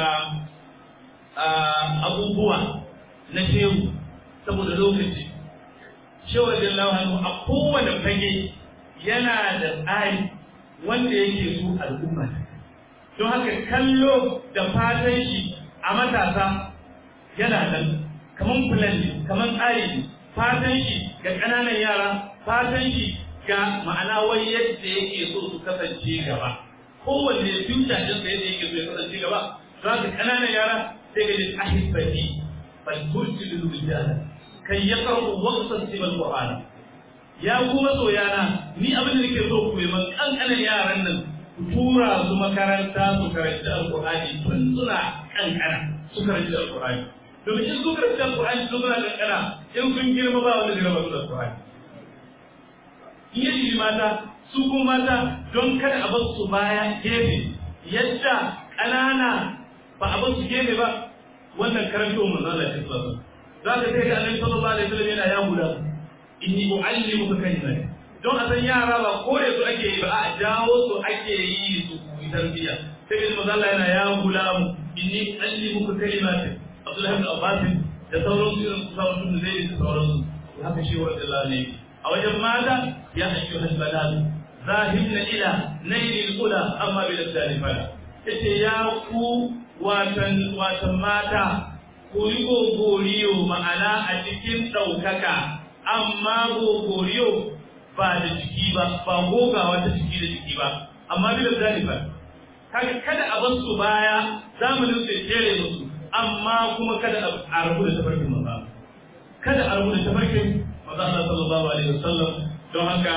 abubuwa na shehu saboda lokaci shehu radiyallahu anhu a kowane fage yana da tsari wanda yake so al'umma don haka kallo da fatan shi a matasa yana nan kaman fulan ne kaman tsari ne fatan shi ga ƙananan yara fatan shi ga ma'ana wai yadda yake so su kasance gaba kowanne future din sa yadda yake so ya kasance gaba don haka ƙananan yara sai ga jin ahibati bal tursilu rijala kai yaqra'u waqtan sibal qur'ana ya kuma soyana ni abin da nake so ku yi man kankanin yaran nan ku tura su makaranta su karanci alqur'ani tun suna kankana su karanci alqur'ani domin in su karanci alqur'ani tun suna kankana in sun girma ba wanda zai raba su alqur'ani in ya jiri mata su kuma mata don kada a bar su baya gefe yadda ƙanana ba a bar su gefe ba wannan karanto manzo Allah ya tsara za ka sai ga annabi sallallahu alaihi wasallam yana ya guda inni uallimuka kalimat don a san yara ba kore su ake yi ba a jawo su ake yi su koyi tarbiyya sai ga manzo Allah yana ya gulamu inni allimuka kalimatin Abdullahi ibn Abbas da sauran su irin kusa mutum da zai da sauran su haka shi wa Allah ne a wajen mata ya ayyuhal balal zahibna ila nailil ula amma bil salifala yace ya ku watan watan mata ku yi gogoriyo ma'ana a cikin ɗaukaka amma gogoriyo ba da jiki ba ba gogawa ta jiki da jiki ba amma bil salifala kaga kada a bar su baya zamanin su jere musu amma kuma kada a rabu da tafarkin maza kada a rabu da tafarkin maza Allah sallallahu alaihi wasallam don haka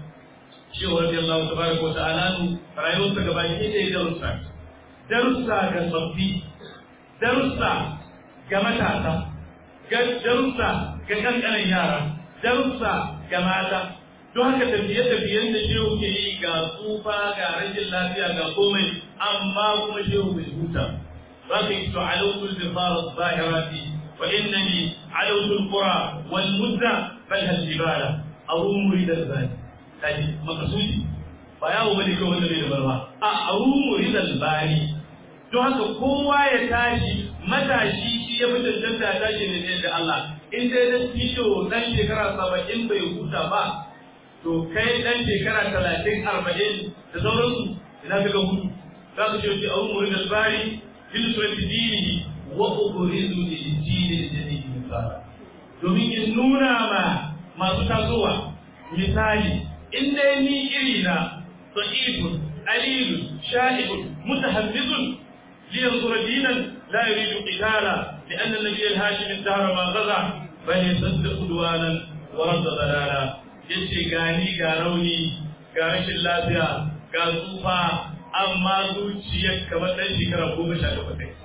shi wa radiyallahu tabaraka wa ta'ala rayuwarsa gaba ki da darussa darussa ga sabbi darussa ga matasa ga darussa ga kankanan yara darussa ga mata don haka tafiye-tafiyen da shehu ke yi ga tsufa ga rashin lafiya ga komai amma kuma shehu bai huta za ka yi to alautul bifara zahirati wa innani alautul qura wal mudda bal hal jibala arum muridal bani kaji makasudi ba yawo bane kawai wanda bai da barwa a arum muridal bani don haka kowa ya tashi matashi shi ya fi cancanta ya tashi ne da Allah in dai da tijo dan shekara saba'in bai huta ba to kai dan shekara talatin arba'in da sauransu ina ka ga hudu za ku ce wace a umurin albari fil surati dinihi wa ukhrizu li dini jadidi misala domin in nuna ma masu tasowa misali in dai ni iri na sa'idun alilun sha'ibun mutahammizun لينصر دينا لا يريد قتالا لأن النبي الهاشم الدهر ما غزا بل يصدق عدوانا ورد ضلالا yace gani ga rauni ga rashin lafiya ga tsufa amma zuciyar kamar ɗan shekara goma sha takwas kai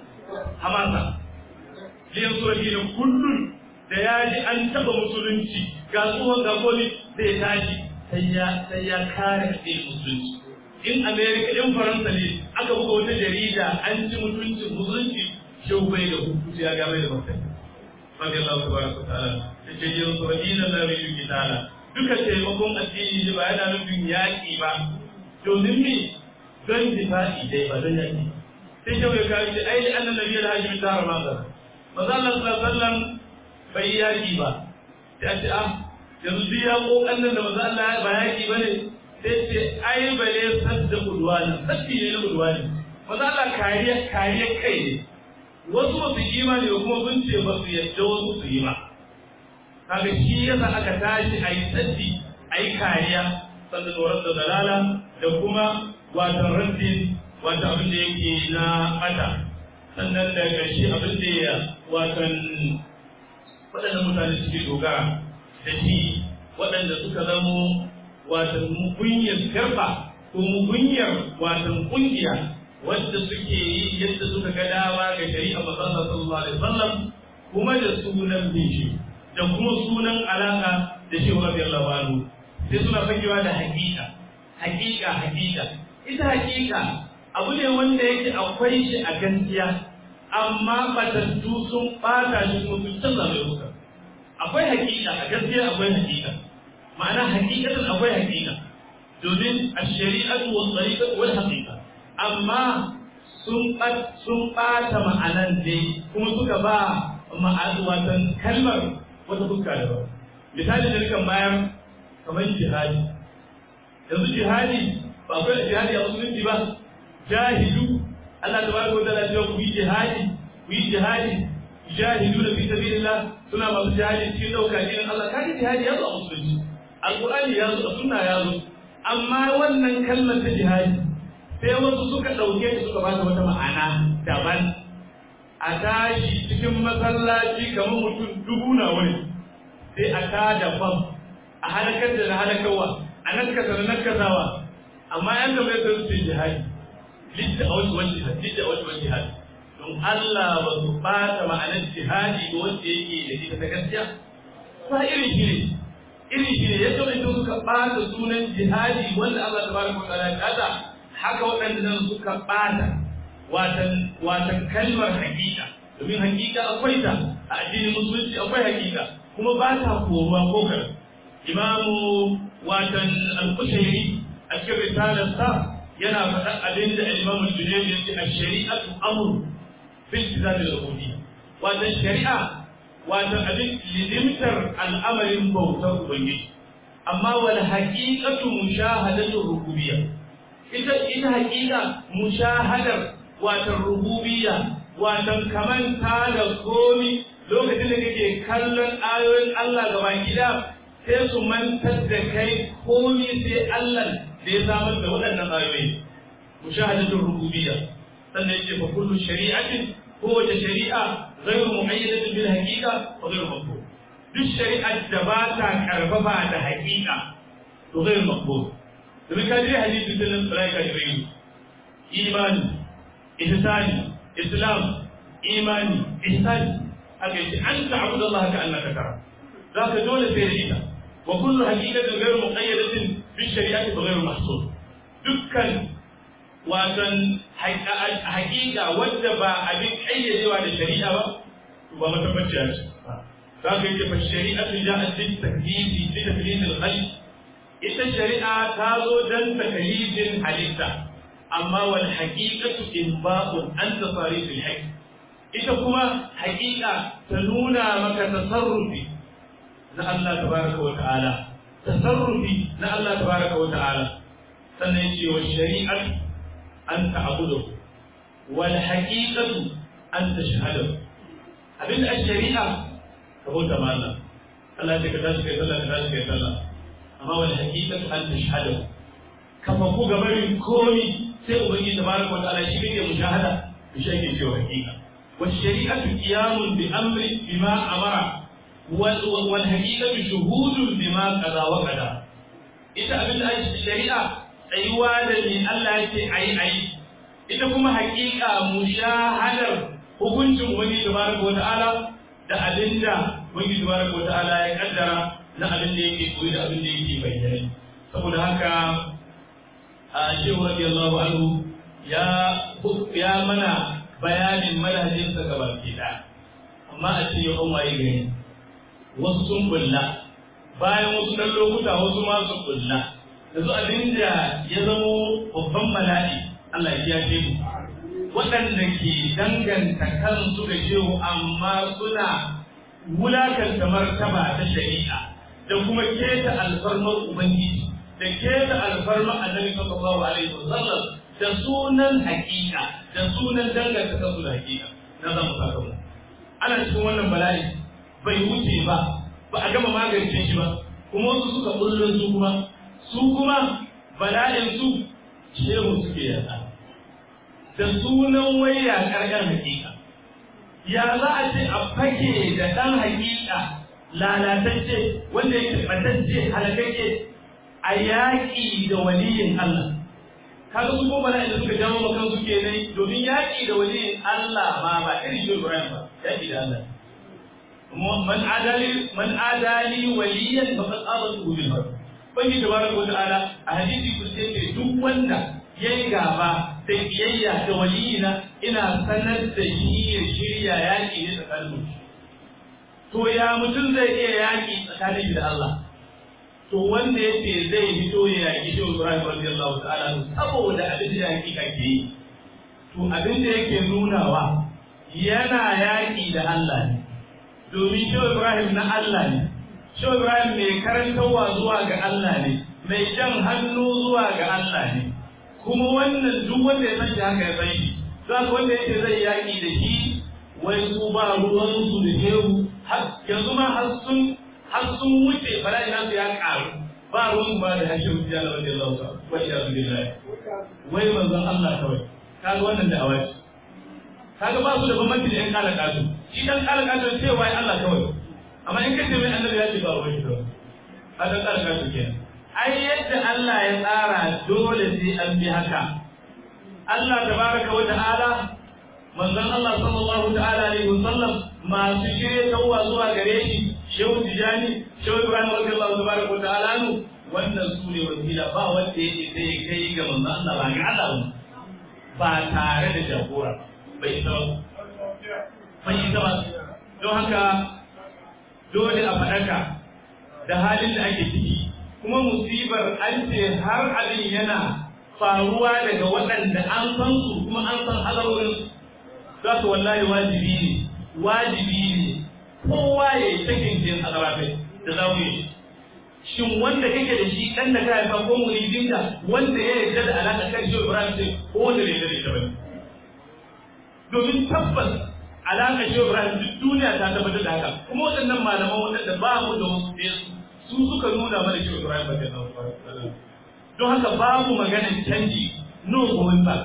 hamasa liyan sura gina kullum da ya ji an taɓa musulunci ga tsohon ga koli zai tashi sai ya sai ya kare ɗaya musulunci in america in faransa ne aka buga wata jarida an ci mutuncin musulunci shau bai da hukunci ya game da martani rabbi allah tabaraka wa ta'ala da ce yin sabina la bi kitala duka taimakon addini ne ba yana nufin yaƙi ba domin me don difa'i dai ba don yaƙi sai shau ya kawo ce ai annan nabi alhaji ta harama ga maza allah sallallahu alaihi wasallam bai yaƙi ba sai a ce ah yanzu duk yaƙoƙan nan da maza allah ba yaƙi ba ne sai ce ai bale sadda udwani saddi ne na udwani maza Allah kariya kariya kai ne wasu ba su imani ba kuma sun ce ba su yadda wasu su yi ba kaga shi yasa aka tashi a yi saddi a yi kariya sannan tsoron da dalala da kuma watan raddin wata abin da yake na mata sannan da ƙarshe abin da ya watan waɗannan mutane suke dogara da shi waɗanda suka zamo watan mugunyar garba ko mugunyar watan kungiya wadda suke yi yadda suka ga dama ga shari'a masana sallallahu alaihi wasallam kuma da sunan bishi da kuma sunan alaka da shi radiyallahu anhu sai suna fakewa da hakika hakika hakika ita hakika abu ne wanda yake akwai shi a gaskiya amma batattu sun bata shi kuma sun canza mai hukunta akwai hakika a gaskiya akwai hakika ma'ana hakikatan akwai hakika domin a shari'atu wa tsarikatu wal haqiqa amma sun sun bata ma'anan ne kuma suka ba ma'ana watan kalmar wata fuska da ba misali da kan bayar kamar jihadi yanzu jihadi ba akwai jihadi a musulunci ba jahidu Allah tabaraka wa ta'ala ya ku yi jihadi ku yi jihadi jahidu da fi sabilillah suna masu jihadi cikin dauka irin Allah kaji jihadi ya zo a musulunci alƙur'ani ya zo sunna ya zo amma wannan kalmar ta jihadi sai wasu suka ɗauke ta suka ba ta wata ma'ana daban a tashi cikin masallaci kamar mutum dubu na wani sai a tada bam a halakar da na halakawa a nakasa da nakasawa amma yan gaba ya su jihadi lidda a wasu wani jihadi lidda a wasu wani jihadi don Allah ba su ɓata ma'anar jihadi ga wanda yake da ita ta gaskiya ba irin shi ne irin shi ne yadda mai suka ɓata sunan jihadi wanda Allah ta baraka wa ya kada haka waɗannan suka ɓata watan watan kalmar hakika domin hakika akwai ta a addinin musulunci akwai hakika kuma ba ta koruwa ko kar imamu watan al-kushairi a cikin risalarsa yana faɗa abin da Imam Junayd ya ce ash-shari'atu amru fil tizam al-ubudiyya wato shari'a wato abin lidimtar al'amarin bautar ubangiji amma wal haqiqatu mushahadatu rububiyya ita ita haqiqa mushahadar wato rububiyya wato kaman ta da komi lokacin da kake kallon ayoyin Allah gaba gida sai su mantar da kai komi sai Allah da ya samar da waɗannan ayoyi mushahadatul rububiyya sannan yake fa kullu shari'atin kowace shari'a ghayru mu'ayyadatin bil haqiqa wa ghayru maqbul duk shari'ar da ba ta karfafa da haqiqa to ghayru maqbul domin ka je hadisi din nan sai ka ji imani ihsani islam imani ihsani aka yi an ta'budu Allah ka annaka tara zaka dole sai da ita wa kullu haqiqatin ghayru muqayyadatin bi shari'ati wa ghayru mahsud dukkan watan haƙiƙa wadda ba abin ƙayyadewa da shari'a ba ba matabbaciya ce za ka yi fa shari'atu ja'at lit taklifi li taklif al khalq ita shari'a ta zo dan taklifin halitta amma wal haqiqatu inba'un an tasarif al haqq ita kuma haƙiƙa ta nuna maka tasarrufi na Allah tabaraka wa ta'ala tasarrufi na Allah tabaraka wa ta'ala sannan yace wa shari'atu an ta'budu wal haqiqatu an tashhadu abin da shari'a ka bauta ma Allah Allah ya ka tashi kai sallah ka tashi kai sallah amma wal haqiqatu an tashhadu ka fa ku gabarin komi sai ubangiji tabaraka wa ta'ala shi kake mushahada shi ake cewa haqiqa wal shari'atu qiyamun bi amri bima amara wal haqiqatu shuhudun bima qada wa qada ita abin da shari'a tsayuwa da ne Allah ya ce ayi ayi ita kuma haƙiƙa mushahadar hukuncin wani tabaraka wa ta'ala da abinda wani tabaraka wa ta'ala ya kaddara na abin da yake koyi da abin da yake bayyana saboda haka a shehu radiyallahu anhu ya ya mana bayanin manhajin sa gaba ki da amma a ce yau an waye gari wasu sun kulla bayan wasu dan lokuta wasu ma su kulla yanzu abin da ya zamo babban bala'i Allah ya kiyaye mu waɗanda ke danganta kansu da shehu amma suna wulakanta martaba ta shari'a da kuma keta alfarmar ubangiji da keta alfarmar annabi sallallahu alaihi wasallam da sunan hakika da sunan danganta kansu da hakika na za mu saka mu ana cikin wannan bala'i bai wuce ba ba a gama magance shi ba kuma wasu suka bullo su kuma su kuma bala'in su shehu suke yasa da sunan waya karkar hakika ya za a ce a fake da ɗan hakika lalatacce wanda yake ɓatacce halakacce a yaƙi da waliyin Allah kaga su ko bala'in da suka jawo makan su kenan domin yaƙi da waliyin Allah ma ba irin shi Ibrahim ba yaƙi da Allah man adali man adali waliyan faqad azatu bil harb bangi tabaraka wa ta'ala a hadisi ku ce duk wanda yayi gaba da kiyayya da waliyina ina sanar da shi ya shirya yaki ne tsakanin to ya mutum zai iya yaki tsakanin da Allah to wanda yace zai fito ya yaki shi Ibrahim radiyallahu ta'ala saboda abin da yaki kake yi to abin da yake nunawa yana yaki da Allah ne domin shi Ibrahim na Allah ne shi Ibrahim mai karantarwa zuwa ga Allah ne mai jan hannu zuwa ga Allah ne kuma wannan duk wanda ya san shi haka ya san shi za ka wanda yake zai yaƙi da shi wai su ba ruwan su da hehu yanzu ma har sun har sun wuce bala'i nasu ya ƙaru ba ruwan ba da hashin su ya lawa da lauta wa iya su billahi wai manzon Allah kawai kaga wannan da awaci kaga ba su da bambanci da ƴan kala kasu shi dan kala kasu sai wai Allah kawai amma in kace mai annabi ya ce ba ruwan shi kawai kaga kala kasu kenan ai yadda Allah ya tsara dole sai an bi haka Allah tabaraka wa ta'ala manzon Allah sallallahu ta'ala alaihi wasallam masu shirye tawwa zuwa gare shi Shehu Tijani Shehu Ibrahim radiyallahu tabaraka wa ta'ala nu wannan su ne wasila ba wanda yake sai kai ga manzon Allah ba ga Allah ba tare da jagora bai isa ba bai isa ba don haka dole a faɗaka da halin da ake ciki kuma musibar an ce har abin yana faruwa daga waɗanda an san su kuma an san halarorin su za su wallahi wajibi ne wajibi ne kowa ya yi sakin jin azabafai da za mu yi shin wanda kake da shi ɗan da ka haifa ko muridinka wanda ya yarda da alaƙa kan shi Ibrahim sai ko wanda bai yarda da ita bane domin tabbas alaƙa shi Ibrahim duk duniya ta tabbatar da haka kuma waɗannan malaman waɗanda ba mu da wasu ɗaya su suka nuna mana shi Ibrahim ba da don haka babu maganar canji no going back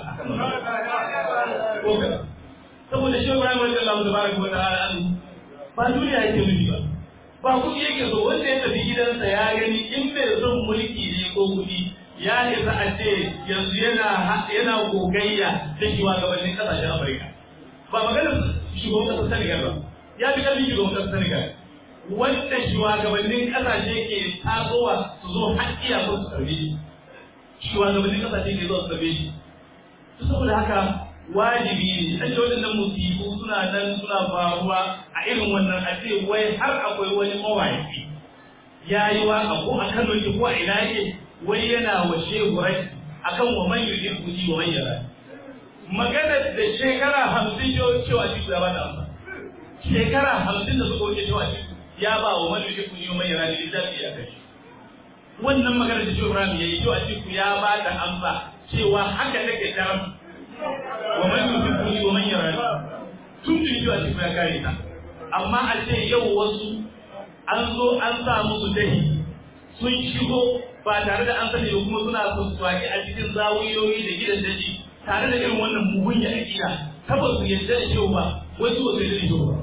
saboda shi Ibrahim radiyallahu tabaraka wa ta'ala ba duniya yake nufi ba ba kuɗi yake so wanda ya tafi gidansa ya gani in bai son mulki ne ko kuɗi ya isa a ce yanzu yana yana gogayya da shugabannin ƙasashen Afirka ba maganar shugaban ƙasar Senegal ba ya fi ƙarfin shugaban ƙasar Senegal wanda shugabannin ƙasashe ke tasowa su zo haƙƙiya ko su karbe shi shugabannin ƙasashe ke zo su karbe shi saboda haka wajibi ne a ce waɗannan musibu suna nan suna faruwa a irin wannan a ce wai har akwai wani mawaki ya yi waka ko a Kano yake ko a ina yake wai yana wa shehu rai akan wa man yujir kuji wa man yara maganar da shekara hamsin yau cewa shi ya ba da amsa shekara hamsin da suka wuce cewa shi ya ba wa man yujir kuji wa man yara da littafi ya kai wannan maganar da shehu Ibrahim ya yi cewa shi ya ba da amsa cewa haka take daram wa man yuhibbuni wa man yarani tun da yiwa shi ya kare ta amma a ce yau wasu an zo an sa musu dahi sun shigo ba tare da an sani ba kuma suna sussuwaki a cikin zawiyoyi da gidan daji tare da irin wannan mugun ya akida tabbas su yadda da shehu ba wasu ba su yadda da shehu ba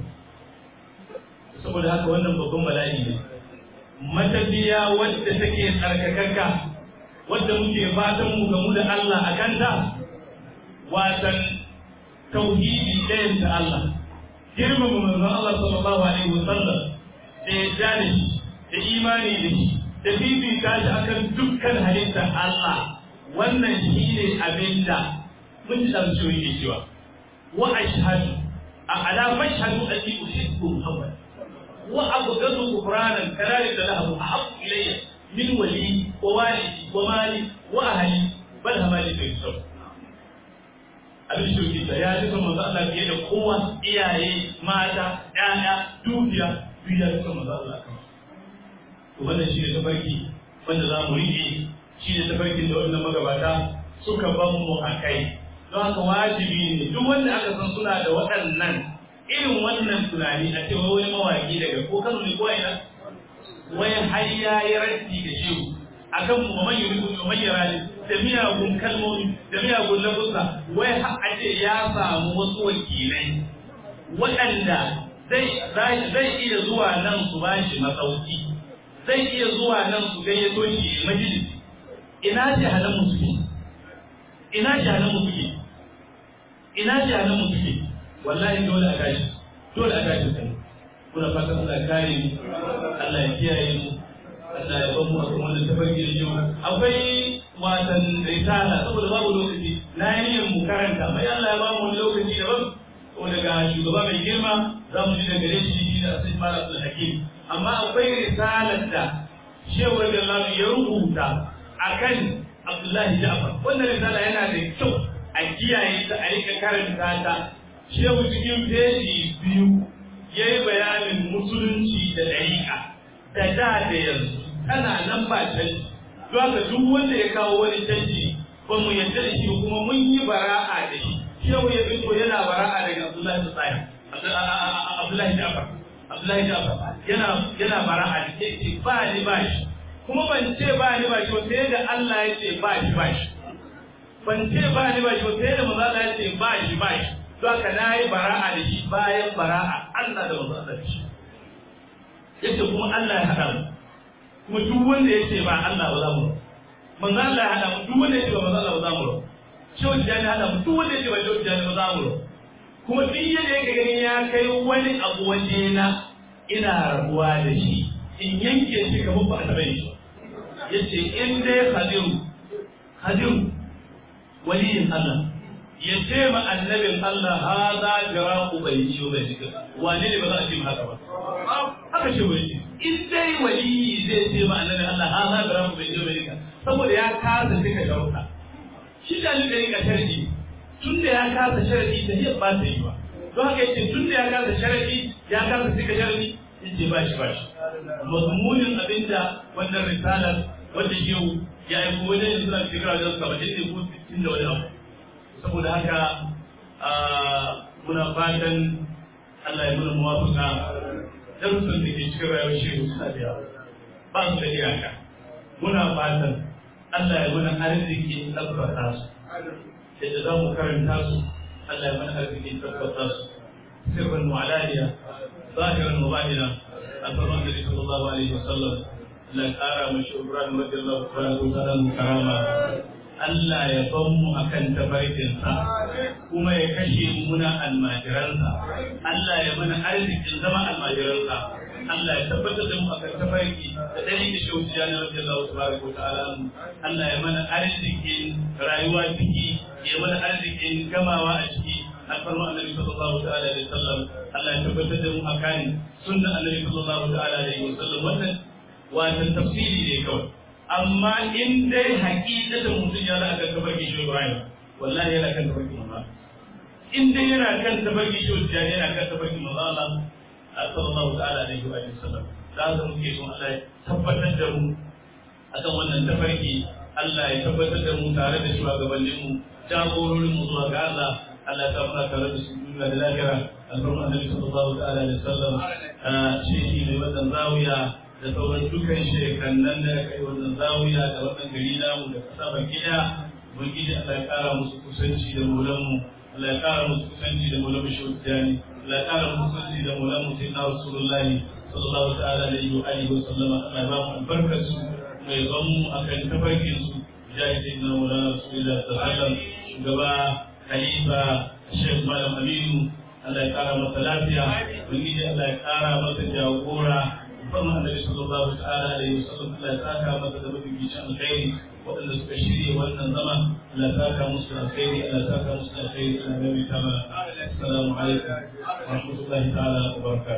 saboda haka wannan babban bala'i ne matafiya wadda take tsarkakakka wadda muke fatan mu gamu da Allah a kanta watan tauhidi ɗayan da Allah girmama manzon Allah sallallahu alaihi wasallam da ya da shi da imani da shi da fifita shi akan dukkan halittar Allah wannan shi ne abin da mun ji ɗan cewa yake cewa wa ashhadu a ala mashhadu anni uhibbu Muhammad wa abghadu kufranan kalali da lahu ahabbu ilayya min wali wa walidi wa mali wa ahli bal hamali fi sabr abin shoki da ya duka manzo Allah fiye da kowa iyaye mata ƴaƴa dukiya duk ya duka manzo Allah kan to wannan shi ne tafarki wanda za mu riƙe shi ne tafarkin da wannan magabata suka ban mu a kai don haka wajibi ne duk wanda aka san suna da waɗannan irin wannan tunani a cewa wani mawaƙi daga ko Kano ne ko ina wai har ya yi raddi da shehu akan mu man yuri mu man yarani da miyagun kalmomi da miyagun lafuza wai har a ce ya samu wasu wakilai waɗanda zai zai iya zuwa nan su ba shi masauki zai iya zuwa nan su gayyato shi majalisi ina jahalan mu suke ina jahalan mu suke ina jahalan mu suke wallahi dole a tashi dole a tashi kai kuna fatan Allah kare mu Allah ya kiyaye mu Allah ya bamu a kuma wannan tafarki da jiwa akwai watan risala saboda babu lokaci na yi niyyar mu karanta mai Allah ya bamu wani lokaci daban ko daga shugaba mai girma za mu ji daga gare shi da sai fara Abdul Hakim amma akwai risalar da Shehu Radiyallahu ya rubuta akan Abdullahi Ja'far wannan risala yana da kyau a kiyaye ta a rika karanta ta Shehu cikin feji biyu ya yi bayanin musulunci da ɗariƙa da da da yanzu tana nan ba canji don haka duk wanda ya kawo wani canji ba mu yarda da shi kuma mun yi bara'a da shi shehu ya fito yana bara'a daga abdullahi tsari abdullahi jafar abdullahi jafar yana yana bara'a da ke ce ba ni ba shi kuma ban ce ba ni ba shi sai da Allah ya ce ba shi ba shi ban ce ba ni ba shi sai da maza ya ce ba shi ba shi don haka na yi bara'a da shi bayan bara'a Allah da maza da shi yace kuma Allah ya haɗa mu kuma duk wanda ya ce ba Allah ba za mu manzo Allah ya haɗa mu duk wanda ya ce ba manzo Allah ba za mu shehu jani haɗa mu duk wanda ya ce ba shehu jani ba za mu kuma duk yadda yake ganin ya kai wani abu waje na ina rabuwa da shi in yanke shi kamar ba a taɓa shi yace in dai hadiru hadiru waliyin Allah ya ce ma annabin Allah ha za jira ku bai ciwo bai jika wane ne ba za a ce haka ba haka ce wani in dai waliyi zai ce ma annabin Allah ha za jira ku bai ciwo bai jika saboda ya kasa cika sharuɗa shi da ni ɗari ka sharadi tun da ya kasa sharadi ta hiyar ba ta yi ba don haka yace tun da ya kasa sharadi ya kasa cika sharadi yace ba shi ba shi mazmunin abinda wannan risalar wanda yau ya yi ko wajen suna shekara da saba'in ne ko sittin da wani abu saboda haka muna fatan Allah ya nuna muwafaka darussan da ke cikin rayuwar shehu suna da yawa ba su da iyaka muna fatan Allah ya nuna arziki tabbata su yadda za mu karanta su Allah ya mana arziki tabbata su sirrin mu'alaliya zahiran mubalina alfarman da sallallahu alaihi wasallam Allah ya kara mashi Ibrahim radiyallahu ta'ala mu karama Allah ya ban mu akan tabarkinsa kuma ya kashe muna almajiransa Allah ya mana arzikin zama almajiransa Allah ya tabbatar da mu akan tabarki da dare da shauci ya nabi Allah subhanahu wataala Allah ya mana arzikin rayuwa ciki ya mana arzikin gamawa a ciki alfarma annabi sallallahu ta'ala alaihi wasallam Allah ya tabbatar da mu akan sunna annabi sallallahu ta'ala alaihi wasallam wannan wato tafsiri ne kawai amma in dai hakikatan mutum ya la'aka tabarki shi Ibrahim wallahi yana kan tabarki manzo in dai yana kan tabarki shi Ibrahim yana kan tabarki manzo Allah sallallahu ta'ala alaihi wa sallam da haka muke son Allah ya tabbatar da mu akan wannan tafarki Allah ya tabbatar da mu tare da shugabannin mu jagororin mu zuwa ga Allah Allah ta muna tare da su duniya da lahira albarka annabi sallallahu ta'ala alaihi wa sallam shi ne wannan zawiya da sauran dukan shekannan da aka yi wannan zawiya da wannan gari namu da kasa baki daya ubangiji Allah ya kara musu kusanci da maulanmu Allah ya kara musu kusanci da maulanmu shawtiyani Allah ya kara musu kusanci da maulanmu sayyidina rasulullahi sallallahu ta'ala alaihi wa alihi wa sallama Allah ya ba mu albarkar su mai ban mu akan tafarkin su jahi sayyidina maulana rasulullah sallallahu alaihi wa sallam shugaba khalifa Sheikh Malam Aminu Allah ya kara masa lafiya ubangiji Allah ya kara masa jagora musamman annabi sallallahu ta'ala alaihi wasallam Allah ya saka masa da mafificin alkhairi waɗanda suka shirya wannan zama Allah ya saka musu alkhairi Allah ya saka musu alkhairi Allah ya mai tama assalamu alaikum wa rahmatullahi ta'ala wa barakatuh